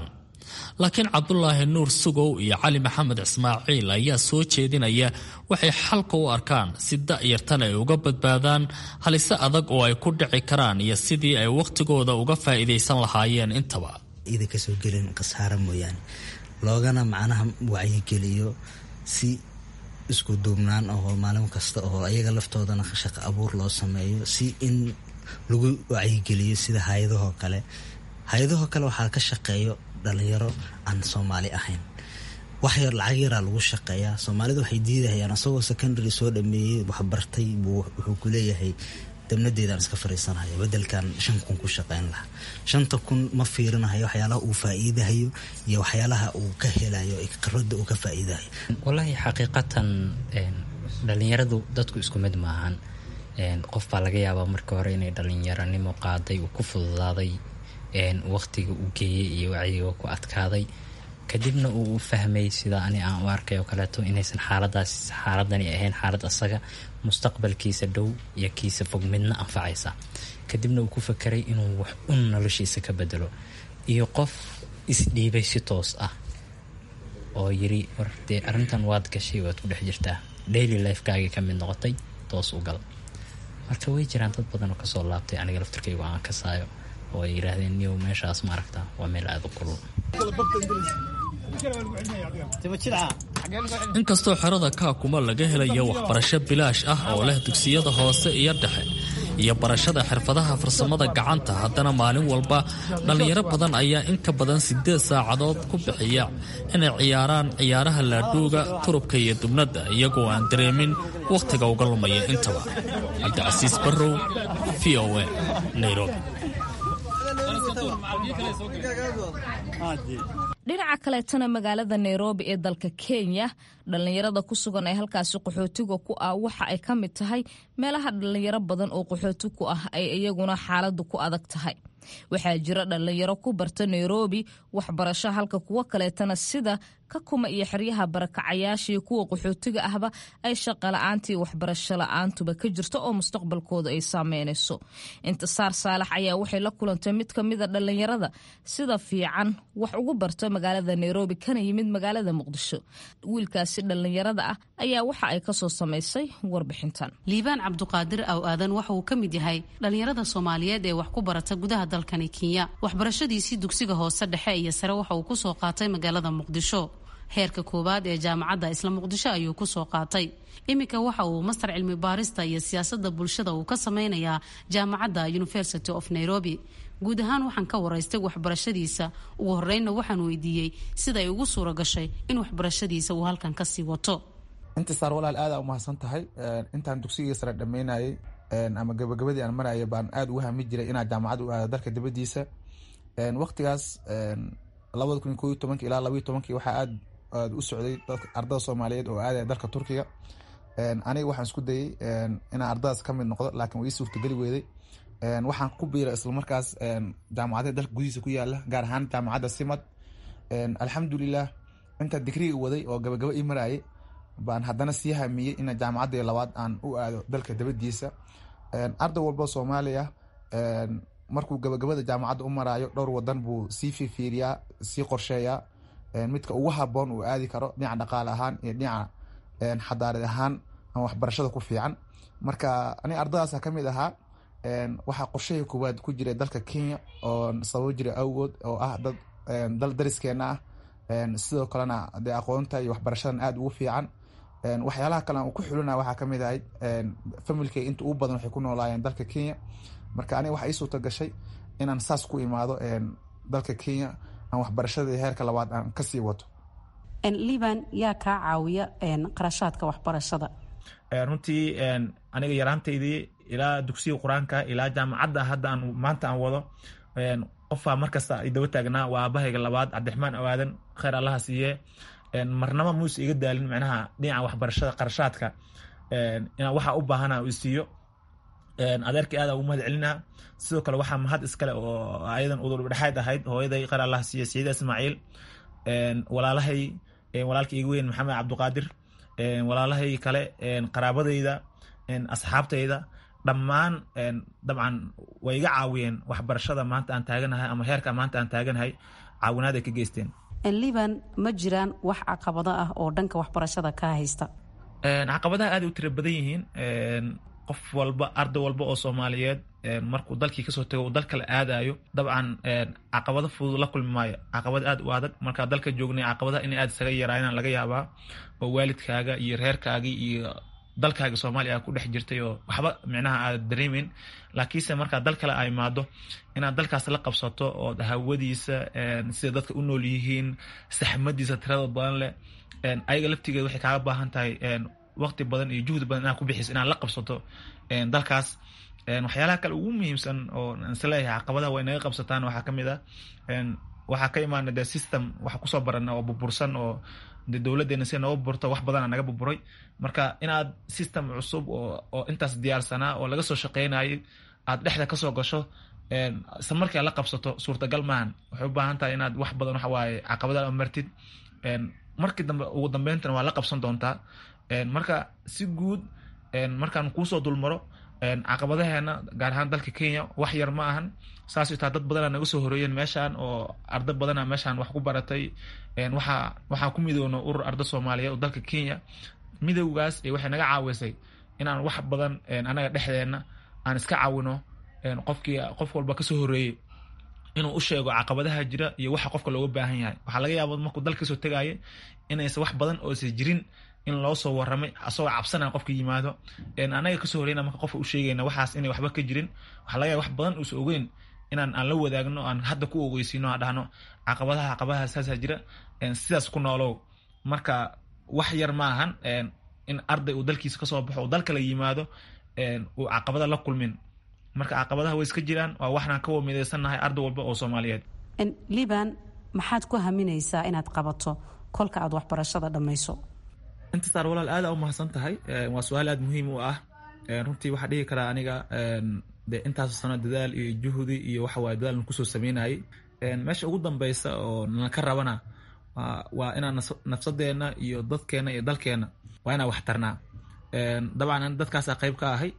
laakiin cabdulaahi nuur sugow iyo cali maxamed ismaaciil ayaa soo jeedinaya waxay xalka u arkaan si da'yartan ay uga badbaadaan halise adag oo ay ku dhici karaan iyo sidii ay wakhtigooda uga faa'iidaysan lahaayeen intaba ida kasoo gelin khasaaro mooyaane loogana macnaha wacyigeliyo si isku duubnaan oo maalin kasta oo ayaga laftoodana shaqo abuur loo sameeyo si in lagu wacyigeliyo sida hay-adahoo kale hay-adahoo kale waxaa ka shaqeeyo dhalinyaro aan soomaali ahayn wax yar lacag yaraa lagu shaqeeyaa soomaalida waxay diidahayaan asagoo secondary soo dhameeyey waxbartay buu wuxuu ku leeyahay dabnadeedaan iska fariisanaya bedelkan shan kun ku shaqeyn lahaa shanta kun ma fiirinahayo waxyaalaha uu faa-iidahayo iyo waxyaalaha uu ka helayo qarada uu ka faa-iidahayo wallaahi xaqiiqatan dhalinyaradu dadku isku mid maahan qof baa laga yaabaa markii hore inay dhalinyaranimo qaaday uu ku fududaaday waqtiga uu geeyey iyo wacyiga ku adkaaday kadibna uu u fahmay sida ani aan u arkay oo kaleeto inaysan xaaladaas xaaladani ahayn xaalad asaga mustaqbalkiisa dhow iyo kiisa fog midna anfacaysa kadibna uu ku fakeray inuu wax un noloshiisa ka bedelo iyo qof isdhiibay si toos ah oo yiri war dee arrintan waad gashay waad ku dhex jirtaa daily lifekaagii ka mid noqotay toos u gal marka way jiraan dad badan oo kasoo laabtay aniga laftarkaygu aan kasaayo oo ay yidhaahdeen niyow meeshaas ma aragtaa waa meel aada u kulul inkastoo xerada kaakuma laga helayo waxbarasho bilaash ah oo leh dugsiyada hoose iyo dhexe iyo barashada xirfadaha farsamada gacanta haddana maalin walba dhallinyaro badan ayaa in ka badan siddeed saacadood ku bixiya inay ciyaaraan ciyaaraha laadhuuga turubka iyo dubnadda iyagoo aan dareemin wakhtiga uga lumaya intaba cabdicasiis barrow v o a nairobi dhinaca kaleetana magaalada nairobi ee dalka kenya dhallinyarada ku sugan ee halkaasi qaxootiga ku ah waxa ay ka mid tahay meelaha dhallinyaro badan oo qaxooti ku ah ay iyaguna xaaladu ku adag tahay waxaa jira dhallinyaro ku barta nairobi waxbarasho halka kuwo kaleetana sida ka kuma iyo xeryaha barakacayaashii kuwa qaxootiga ahba ay shaqala-aantii waxbarasho la-aantuba ka jirto oo mustaqbalkooda ay saameynayso intisaar saalax ayaa waxay la kulantay mid ka mida dhallinyarada sida fiican wax ugu barto magaalada nairobi kana yimid magaalada muqdisho wiilkaasi dhallinyarada ah ayaa waxa ay kasoo samaysay warbixintan liibaan cabduqaadir aw aadan waxa uu ka mid yahay dhallinyarada soomaaliyeed ee wax ku barata gudaha dalkani kenya waxbarashadiisii dugsiga hoose dhexe iyo sare waxa uu kusoo qaatay magaalada muqdisho heerka koowaad ee jaamacadda isla muqdisho ayuu kusoo qaatay iminka waxa uu master cilmi baarista iyo siyaasada bulshada uu ka sameynayaa jaamacadda university of nairobi guud ahaan waxaan ka waraystay waxbarashadiisa ugu horeynna waxaan weydiiyey siday ugu suura gashay in waxbarashadiisa uu halkan kasii wato intisaar walaal aada umahadsan tahay intaan dugsigii sare dhameynayay ama gabagabadii aan maraya baan aada ugu hami jiray inaan jaamacad u aado dalka dibadiisa waqtigaas labada kun iyo ko iyo tobanki ilaa labaiyo tobankii waxaa aad aad u socday ardada soomaaliyeed oo aadaya dalka turkiga aniga waxaan isku dayay inaan ardadaas ka mid noqdo laakiin waa ii suurtageli weeday waxaan ku biiray islamarkaas jaamacadaha dalka gudihiisa ku yaala gaar ahaan jaamacadda simad alxamdulilah intaa digriga waday oo gabagaba ii marayay baan haddana sii hamiyey ina jaamacaddii labaad aan u aado dalka dabadiisa arday walba soomaaliya markuu gabagabada jaamacadda u maraayo dhowr wadan buu sii fifiiriyaa sii qorsheeyaa midka ugu haboon uu aadi karo dhinaca dhaqaale ahaan iyo dhinaca xadaarad ahaan ama waxbarashada ku fiican marka aniga ardadaasa kamid ahaa waxaa qorshahii koowaad ku jiray dalka kenya oo sababo jira awgood oo ah dad dal dariskeena ah sidoo kalena dee aqoonta iyo waxbarashadan aada ugu fiican waxyaalaha kale aan ku xulina waxaa kamid ahayd familkay inta ugu badan waxay ku noolaayeen dalka kenya marka aniga waxaa ii suurta gashay inaan saas ku imaado dalka kenya aan waxbarashadii heerka labaad aan kasii wato liban yaa kaa caawiya qarashaadka waxbarashada runtii aniga yaraantaydii ilaa dugsiga qur-aanka ilaa jaamacadda hadda aan maanta aan wado qofaa markasta ay daba taagnaa waa aabahayga labaad cabdiraxmaan awaadan kheyr allaha siiye marnaba muuse iga daalin micnaha dhinaca waxbarashada qarashaadka inaan waxa u baahana isiiyo adeerkii aada ugu mahad celinaa sidoo kale waxaa mahad iskale oo ayadan udurdhexayd ahayd hooyaday kheyr allaha siiye sayida ismaaciil walaalahay walaalka iga weyn maxamed cabduqaadir walaalahay kale qaraabadayda asxaabtayda dhammaan dabcan way iga caawiyeen waxbarashada maanta aan taaganahay ama heerka maanta aan taaganahay caawinaad ay ka geysteen liban ma jiraan wax caqabado ah oo dhanka waxbarashada ka haysta caqabadaha aad u tira badan yihiin qof walba arday walba oo soomaaliyeed markuu dalkii kasoo tago uu dal kale aadayo dabcan caqabado fudud la kulmi maayo caqabad aad u adag markaa dalka joognay caqabadaha inay aad isaga yaraayaan laga yaabaa oo waalidkaaga iyo reerkaagii iyo dalkaaga soomaaliya aa ku dhex jirtay oo waxba micnaha aad dareemeyn laakiinse markaa dal kale ay imaado inaad dalkaas la qabsato oo hawadiisa sida dadka u nool yihiin saxmadiisa tirada badan leh ayaga laftigeeda waxay kaaga baahan tahay waqti badan iyo juhdi badan inaad ku bixiso inaad la qabsato dalkaas waxyaalaha kale ugu muhiimsan oo isleeyahay caqabadaha way naga qabsataan waxaa kamid ah waxaa ka imaana de system waxa kusoo barana oo burbursan oo de dowladeena si nooga burto wax badana naga burburay marka inaad system cusub oo intaas diyaarsanaa oo laga soo shaqeynayay aad dhexda kasoo gasho isla markii aad la qabsato suurtagal maahan waxay u baahan tahay inaad wax badan waxawaaye caqabadaha martid markii dambe ugu dambeyntana waa la qabsan doontaa marka si guud markaan kuusoo dulmaro caqabadaheena gaar ahaan dalka kenya wax yar ma ahan saas taa dad badana naga soo horeeyeen meeshaan oo arda badana meeshaan wax ku baratay waxaa waxaa ku midoona urur arda soomaaliyeed oo dalka kenya midowgaas waxay naga caawisay inaan wax badan anaga dhexdeena aan iska caawino qofkii qof walba kasoo horeeyey inuu u sheego caqabadaha jira iyo waxa qofka looga baahan yahay waxaa laga yaaba markuu dalka kasoo tegaaye inaysan wax badan oosa jirin in loo soo waramay asagoo cabsanaya qofka yimaado anaga kasoo horeyna marka qofka u sheegayna waxaas inay waxba ka jirin waxaa laga yaaba wax badan uusa ogeyn inaan aan la wadaagno aan hadda ku ogeysiino aan dhahno caqabadaha caqabadaha saasa jira sidaas ku noolow marka wax yar ma ahan in arday uu dalkiisa kasoo baxo uu dalkala yimaado uu caqabada la kulmin marka caqabadaha way iska jiraan waa waxnaan ka wamideysannahay arday walba oo soomaaliyeed liban maxaad ku haminaysaa inaad qabato kolka aad waxbarashada dhammayso intasaar walaal aada u mahadsan tahay waa su-aal aada muhiim u ah runtii waxaa dhihi karaa aniga de intaas sano dadaal iyo juhdi iyo waxawaaye dadaal kusoo sameynayay meesha ugu dambeysa oo naka rabana waa inaan nafsadeena iyo dadkeena iyo dalkeena waa inaan wax tarnaa dabcan dadkaasa qeyb ka ahay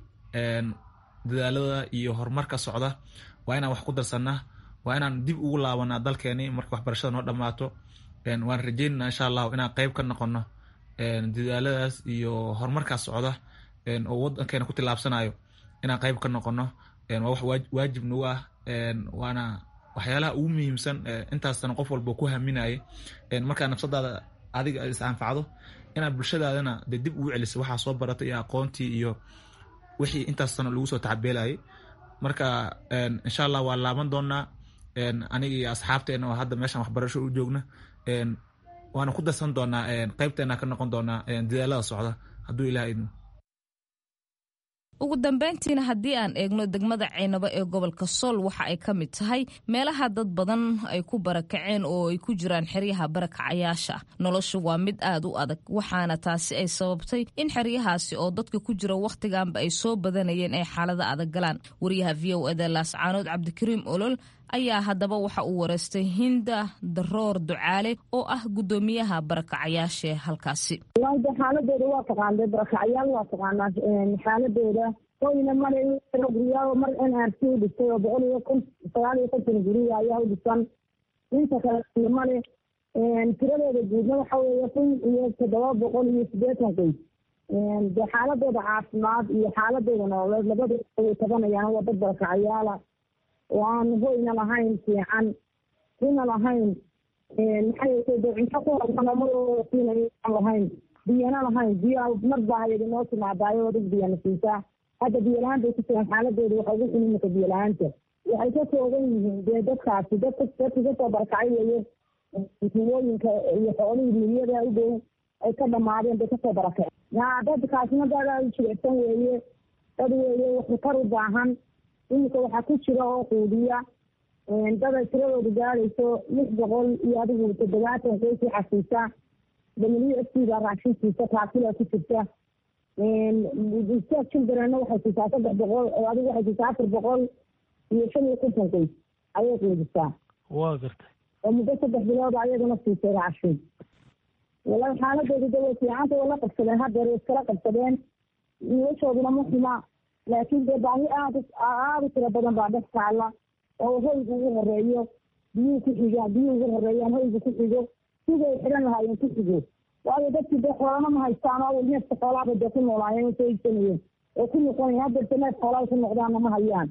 dadaalada iyo horumarka socda waa inaan wax ku darsanaa waa inaan dib ugu laabanaa dalkeeni marka waxbarashada noo dhammaato waan rajeynana insha allahu inaan qeyb ka noqono dadaaladaas iyo horumarkaas socda oo wadankeena ku tilaabsanayo inaan qeyb ka noqono waa wax waajib nagu ah waana waxyaalaha ugu muhiimsan intaasna qof walba ku haminayay markaa nafsadaada adiga is anfacdo inaad bulshadaadana de dib ugu celiso waxaa soo baratay iyo aqoontii iyo wixii intaas sano lagu soo tacabeelayay marka insha allah waa laaban doonaa aniga iyo asxaabteena oo hadda meeshaan waxbarasho u joogna waana ku darsan doonaa qeybteena ka noqon doonaa dadaalada socda hadduu ilaah idmo ugu dambeyntiina haddii aan eegno degmada ceynabo ee gobolka sool waxa ay ka mid tahay meelaha dad badan ay ku barakaceen oo ay ku jiraan xeryaha barakacayaasha noloshu waa mid aad u adag waxaana taasi ay sababtay in xeryahaasi oo dadka ku jira wakhtiganba ay soo badanayeen ay xaalada adag galaan wariyaha v o eda laascaanood cabdikariim olol ayaa haddaba waxa uu wareystay hinda daroor ducaale oo ah guddoomiyaha barakacayaasha halkaasi xaaladooda waa taqaana barakacayaal waa taqaanaa xaaladooda hoyna male guryaa mar n r c u dhistay oo boqol iyo kun sagaal iyo konton guriya ayaa u dhisan inta kale male tiradooda guudna waxa weeye kun iyo toddoba boqol iyo sideetan qoys de xaaladooda caafimaad iyo xaaladooda nololeed labadooda way tabanayaan waa dad barakacayaala oo aan hoyna lahayn fiican kuna lahayn maxay de cunto ku hormanamadoodasinaan lahayn biyana lahayn biyo mar baa hayadi noo timaadaayo oo dad biyana siisaa hadda biyo la-aan bay ku jiraan xaaladooda waxa ugu xun imika biyo la-aanta waxay ka kooban yihiin dee dadkaasi dadka dadka kasoo barakacay weeye tuulooyinka iyo xoolihii miliyada u dhow ay ka dhamaadeen bay kasoo barakaceen ya dadkaasna dad jilicsan weeye dad weeye waxtar u baahan imika waxaa ku jira oo quudiya dada tiradooda gaadayso lix boqol iyo adigu toddobaatan qoys waxaa siisa w f c baa raashinsiisa taasila ku jirta childrenna waxay siisaa saddex boqol adigu waxay siisaa afar boqol iyo shan iyo konton qoys ayay quudisaa waa gartay oo muddo saddex bilood ayaduna siisay raashin wala xaaladooda da way fiicanta way la qabsadeen haddeer way iskala qabsadeen noloshooduna ma xuma laakiin dee baahi aad aada u tiro badan baa dhex taala oo hoyga ugu horeeyo biyuhu ku xigaan biyuhu ugu horeeyaan hoyga ku xigo siday xidhan lahaayeen ku xigo waayo dadkii dee xoolana ma haystaan oo neefka xoolaaba dee ku noolaayeen soo iibsanayeen oo ku noqonaya haddeerta neef xoolaa ku noqdaana ma hayaan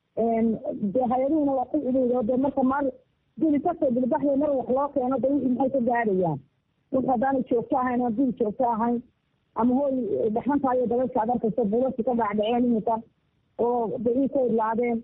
dee hay-aduhuna waa ku cidhiidhi oo dee marka mar dili kasoo dilbaxya mar wax loo keeno dee wixii maxay ka gaadhayaan wix haddaanay joogto ahayn oo dil joogto ahayn ama hooy dhaxanta iyo dabaysha ad arkaysa bulasi ka dhacdhaceen iminka oo bixii ka idlaadeen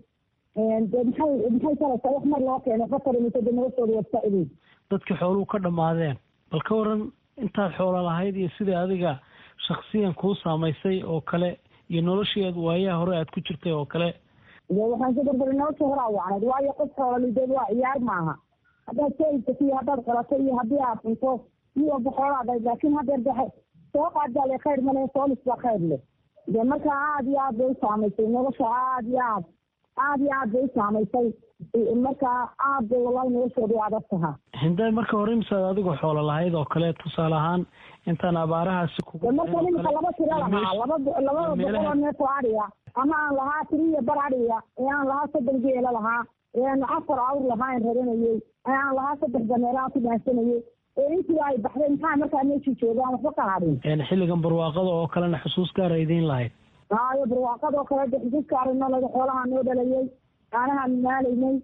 dee maxay maxay taraysaa wax mar loo keeno waxba tarimisa dee noloshooda waa iska cidhiidhi dadkii xooluhu ka dhammaadeen bal ka waran intaad xoola lahayd iyo sidai adiga shaksiyan kuu saamaysay oo kale iyo noloshii aad waayaha hore aad ku jirtay oo kale de waxaan ka barbari nolosha horaa wacnayd waayo qof xoolalideed waa ciyaar maaha haddaad soo iibsato iyo haddaad qalato iyo haddii aad cunto mid walba xoolaa dhayd laakiin haddeer de soo qaadbaa le khayr male soolis baa khayr leh de marka aada iyo aad bay u saamaysay nolosha aada iyo aad aada iyo aad bay u saamaysay marka aad bay wallahi noloshooda u adag tahaa hinday marka hore imisaad adigoo xoola lahayd oo kale tusaale ahaan intaan abaarahaasi kugu marka niminka laba tiro lahaa laba labada boqoloo neef oo adhiga ama aan lahaa tiri iyo bar adhiga ee aan lahaa soddon geela lahaa ee aan afar awr lahaa aan raranayey ee aan lahaa saddex dameero aan ku dhaansanayey ee intii ay baxday maxaa markaa meeshii joogaan waxba ka hadhin xilligan barwaaqada oo kalena xusuus gaara idiin lahayd haayo barwaaqadoo kale de xusuuska arino laga xoolaha noo dhalayay caanahaan maalaynay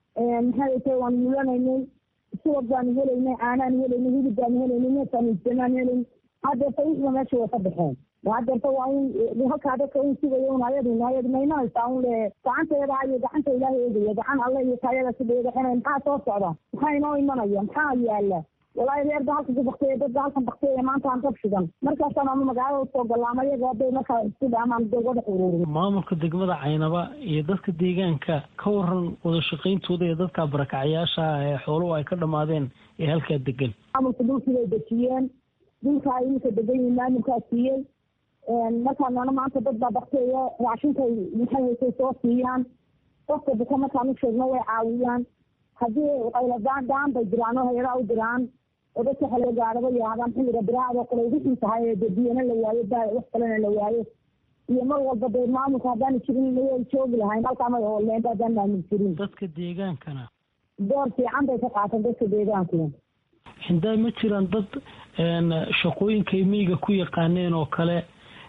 maxay tay waan mulanaynay subag baanu helaynay caanaanu helaynay hilib baanu helaynay neefkaanu ijamaan helayn haddeerta wixiba meesha way ka baxeen haddeerta waa in halkaa dadka un sugayo un ayadu ayadu maymanaysaa un le gacanteeda iyo gacanta ilaahay eegaya gacan alle iyo taayada sidheedaxinay maxaa soo socda maxaa inoo imanaya maxaa yaala walaahi reerda halka ku bakteeya dadba halkan bakteeya maanta aan dab shidan markaasaan ama magaalada usoo gallaama iyaga hadday markaa isku dhaamaan dee wada ururin maamulka degmada caynaba iyo dadka deegaanka ka waran wada shaqayntooda iyo dadka barakacyaasha ee xooluhu ay ka dhammaadeen ee halkaa degan maamulka dhulkii bay dejiyeen dhulka ay iminka degan yihiin maamulkaa siiyey markaa noona maanta dad baa bakteeya raashinkay maxay haysay soo siiyaan qofka buka markaan u sheegno way caawiyaan haddii qayladaan daan bay jiraan oo hay-adaha u diraan oo dadka xalo gaadhaba yaahdaan xilliga biraacad oo kale wixii tahay ee biyana la waayo ba wax kalena la waayo iyo mar walba dee maamulka haddaana jirin way joogi lahayn halkaa may ooleenta haddaan maamul jirin dadka deegaankana door fiican bay ka qaateen dadka deegaankuna hindaay ma jiraan dad shaqooyinkay miyiga ku yaqaaneen oo kale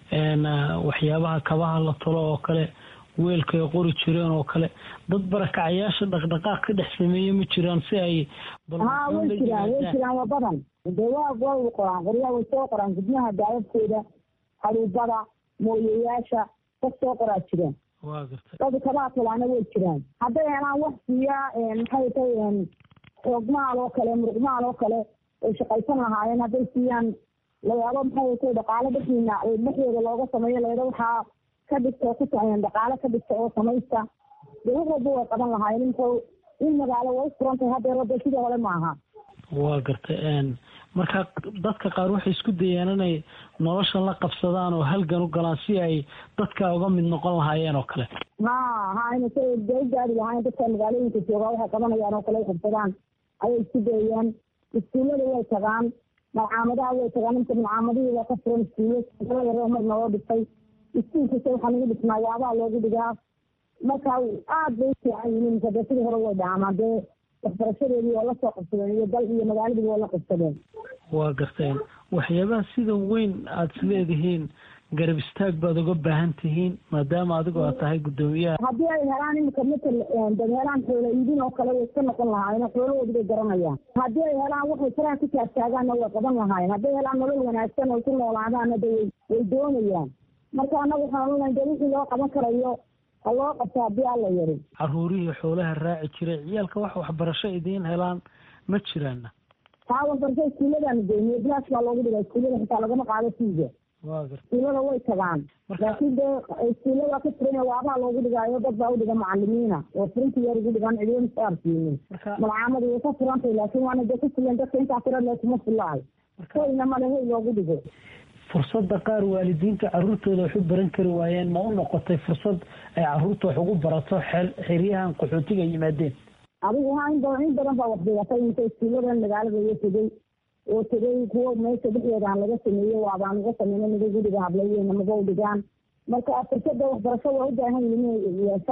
waxyaabaha kabaha la talo oo kale weelka ay qori jireen oo kale dad barakacyaasha dhaqdhaqaaq ka dhex sameeye ma jiraan si ay ha way jiraan way jiraan waa badan dee waa waa qoraan qoryaa way soo qoraan gudnaha daadadkooda haruubada mooyayaasha dad soo qoraa jiraan waa gartay dad kabaha talaana way jiraan hadday helaan wax siiya maxay tahay xoogmaal oo kale muruqmaal oo kale ay shaqaysan lahaayeen hadday siiyaan layaabo maxay tahay dhaqaale dhexdiina dhexdooda looga sameeyo layado waxaa ka dhigta ku dhaqaale ka dhigta oo samaysta dee wax walba way qaban lahaayeen inta in magaalo way furantahay haddeer wada sidii hore maaha waa gartay marka dadka qaar waxay isku dayeen inay nolosha la qabsadaan oo halgan u galaan si ay dadka uga mid noqon lahaayeen oo kale ha ha ina sa dee u gaari lahaayeen dadka magaalooyinka joogaa waxay qabanayaan oo kale ay qabsadaan ayay isku dayeen iskuullada way tagaan malcaamadaha way tagaan inta malcaamadihii waa ka furan iskuulo yaro mar naloo dhigtay iskuulkasta waxaa lagu dhisnaa waabaha loogu dhigaa marka aad bay u fiican yihiin dee sidii hore way dhaamaan dee waxbarashadeedii waa lasoo qabsadeen iyo dal iyo magaaladiiba waa la qabsadeen waa garteen waxyaabaha sida weyn aada isleedihiin garab istaag baad uga baahan tihiin maadaama adigu aad tahay guddoomiyaha haddii ay helaan imika matal dad helaan xoolo iibin oo kale way iska noqon lahaayeen xoolahoodi bay garanayaan haddii ay helaan waxay karaan ku taagtaagaanna way qaban lahaayeen hadday helaan nolol wanaagsan oo ku noolaadaanna de way way doonayaan marka annaga waxaan onahay de wixii loo qaban karayo ha loo qabto haddii alla yari caruurihii xoolaha raaci jiray ciyaalka wax waxbarasho idiin helaan ma jiraana taa waxbarasho iskuulladaanu geyniyo bilaash baa loogu dhigaa iskuullada xitaa lagama qaado fiiga waa garta iskuullada way tagaan laakiin dee iskuulla waa ka furan waabaha loogu dhigaayo dad baa udhiga macalimiina oo furinta yar ugu dhigaan cidina soo arsiinin malcaamadu way ka furantay laakiin waana dee ku filan dadka intaa tira lee kuma filaay hoyna male hoy loogu dhigo fursadda qaar waalidiinta caruurtooda wax u baran kari waayeen ma u noqotay fursad ay caruurta wax ugu barato xeryahan qaxootiga yimaadeen adigu ha in badan in badan baa wax dhigatay inta iskuulladan magaalada iyo tegey oo tegey kuwo meesha dhexdeeda aan laga sameeyey waabaan uga sameynay miday guriga hablayeena maga u dhigaan marka fursada waxbarasho waa u baahan yihin inay yeeshaan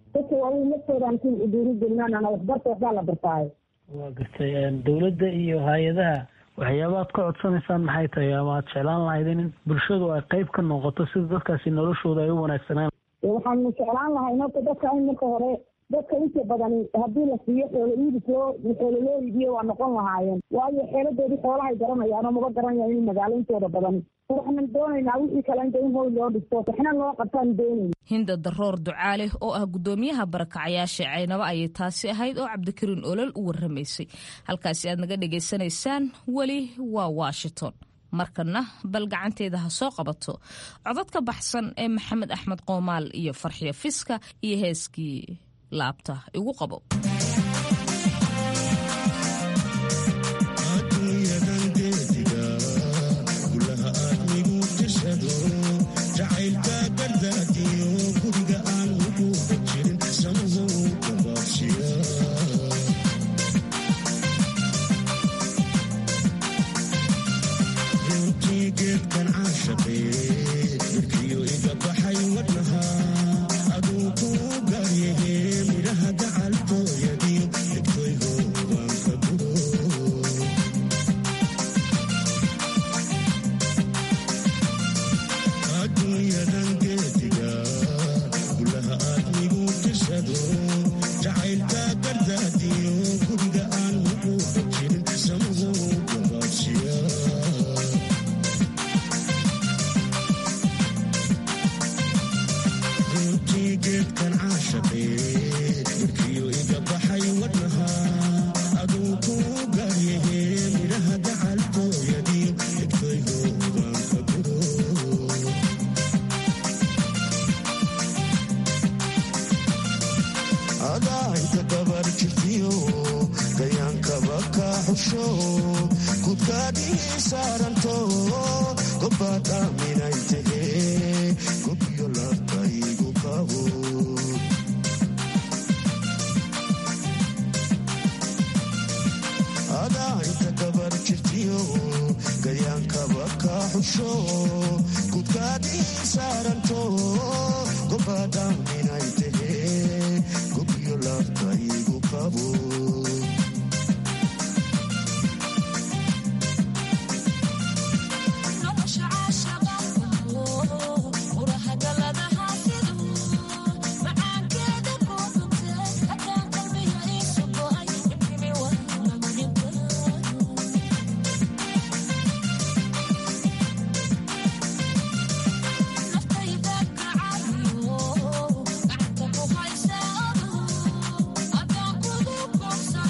dadka waaweyn laftoodan ku dhiirigelinaan ana waxbarta waxbaa la bartaayo waa gartay dowladda iyo hay-adaha waxyaabaad ka codsanaysaan maxay tahay ama aad jeclaan lahayd in bulshadu ay qayb ka noqoto sida dadkaasi noloshooda ay u wanaagsanaan waxaanu jeclaan lahay horta dadka in marka hore dadka inta badan haddii la siiyo xoolo iibis loo xoolo loo iibiyo waa noqon lahaayeen waayo xeeladoodii xoolahay garanayaan oo maba garanayaan in magaalo intooda badan waxaan doonaynaa wixii kale inta in hoy loo dhisto waxna loo qabtaan doonayna hinda daroor ducaale oo ah guddoomiyaha barakacayaasha caynabo ayay taasi ahayd oo cabdikariin olol u warramaysay halkaasi aad naga dhagaysanaysaan weli waa washington markana bal gacanteeda ha soo qabato codad ka baxsan ee maxamed axmed qoomaal iyo farxiyo fiska iyo heeskii laabta igu qabo Thank you.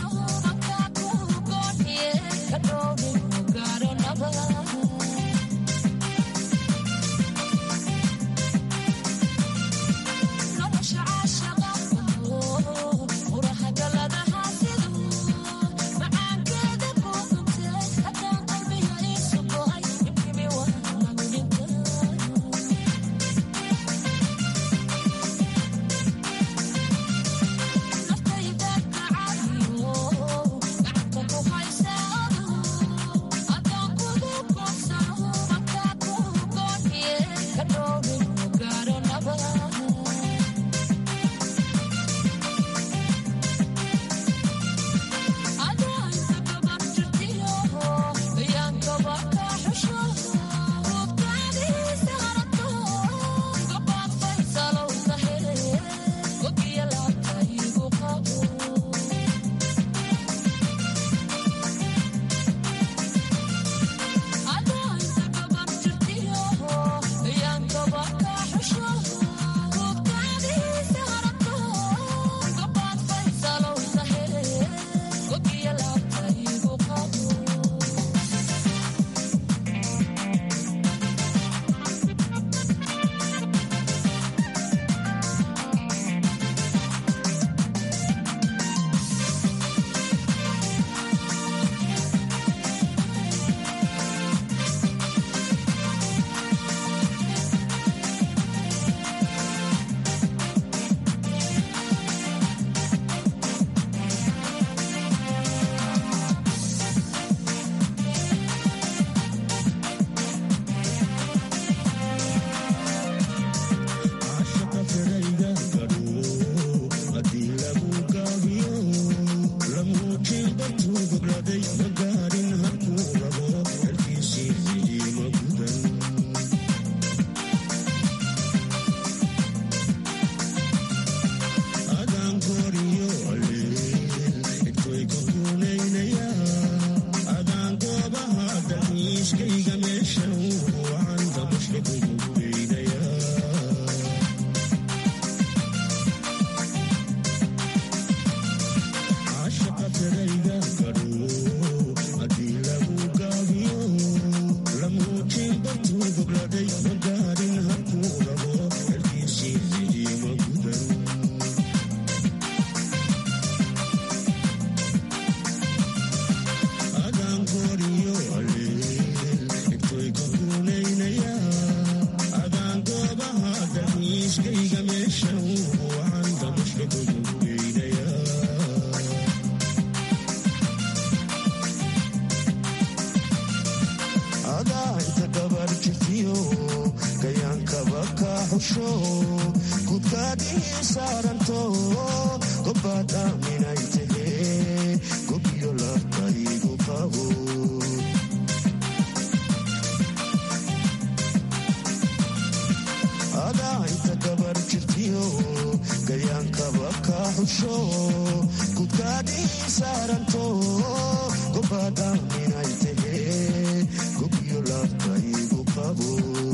saaranto gobaad aaminay tahee gobiyo labkaygu qabo adaa inta gabar jirtiyo gayaankaba ka xusho gudkaadii saaranto gobaad aaminay tahee gobiyo labkaygu qabo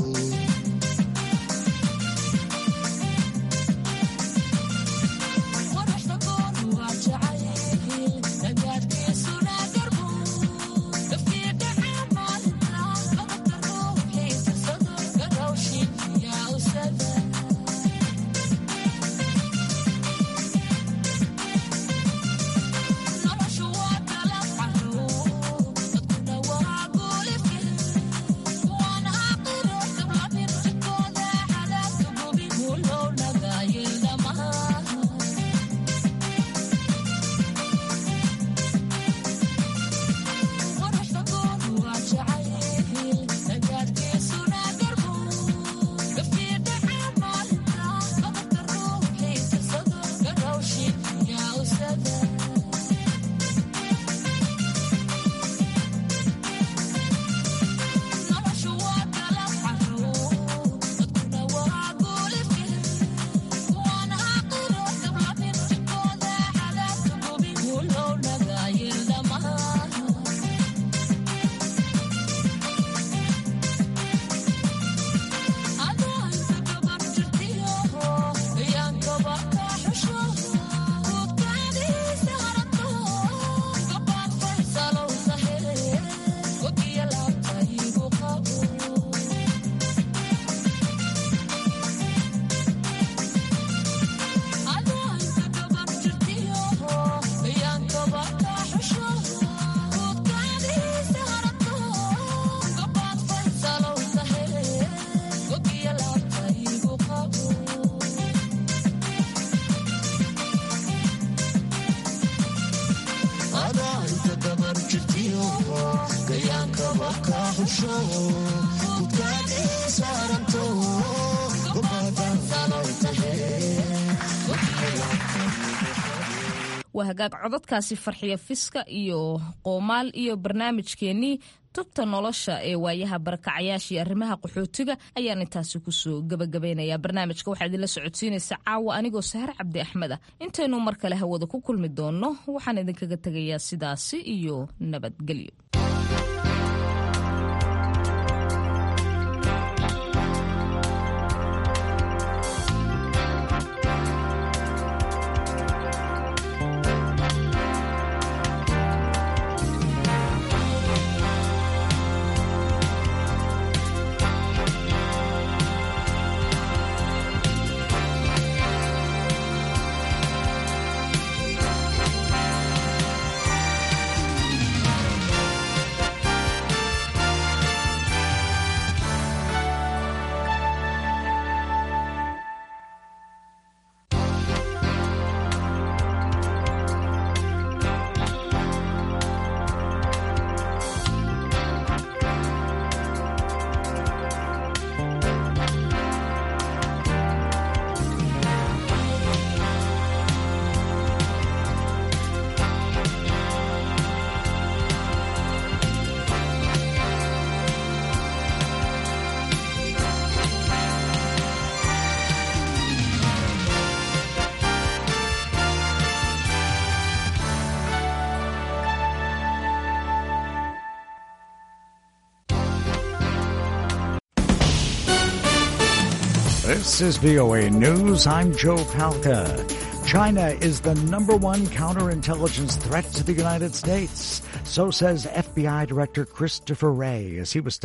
waa hagaag codadkaasi farxiyo fiska iyo qoomaal iyo barnaamijkeenii tubta nolosha ee waayaha barakacayaashii arrimaha qaxootiga ayaan intaasi kusoo gabagabaynayaa barnaamijka waxaa idinla socodsiinaysa caawa anigoo sahar cabdi axmed ah intaynu mar kale hawada ku kulmi doonno waxaan idinkaga tegayaa sidaasi iyo nabadgelyo This is VOA News. I'm Joe Palca. China is the number one counterintelligence threat to the United States. So says FBI Director Christopher Wray as he was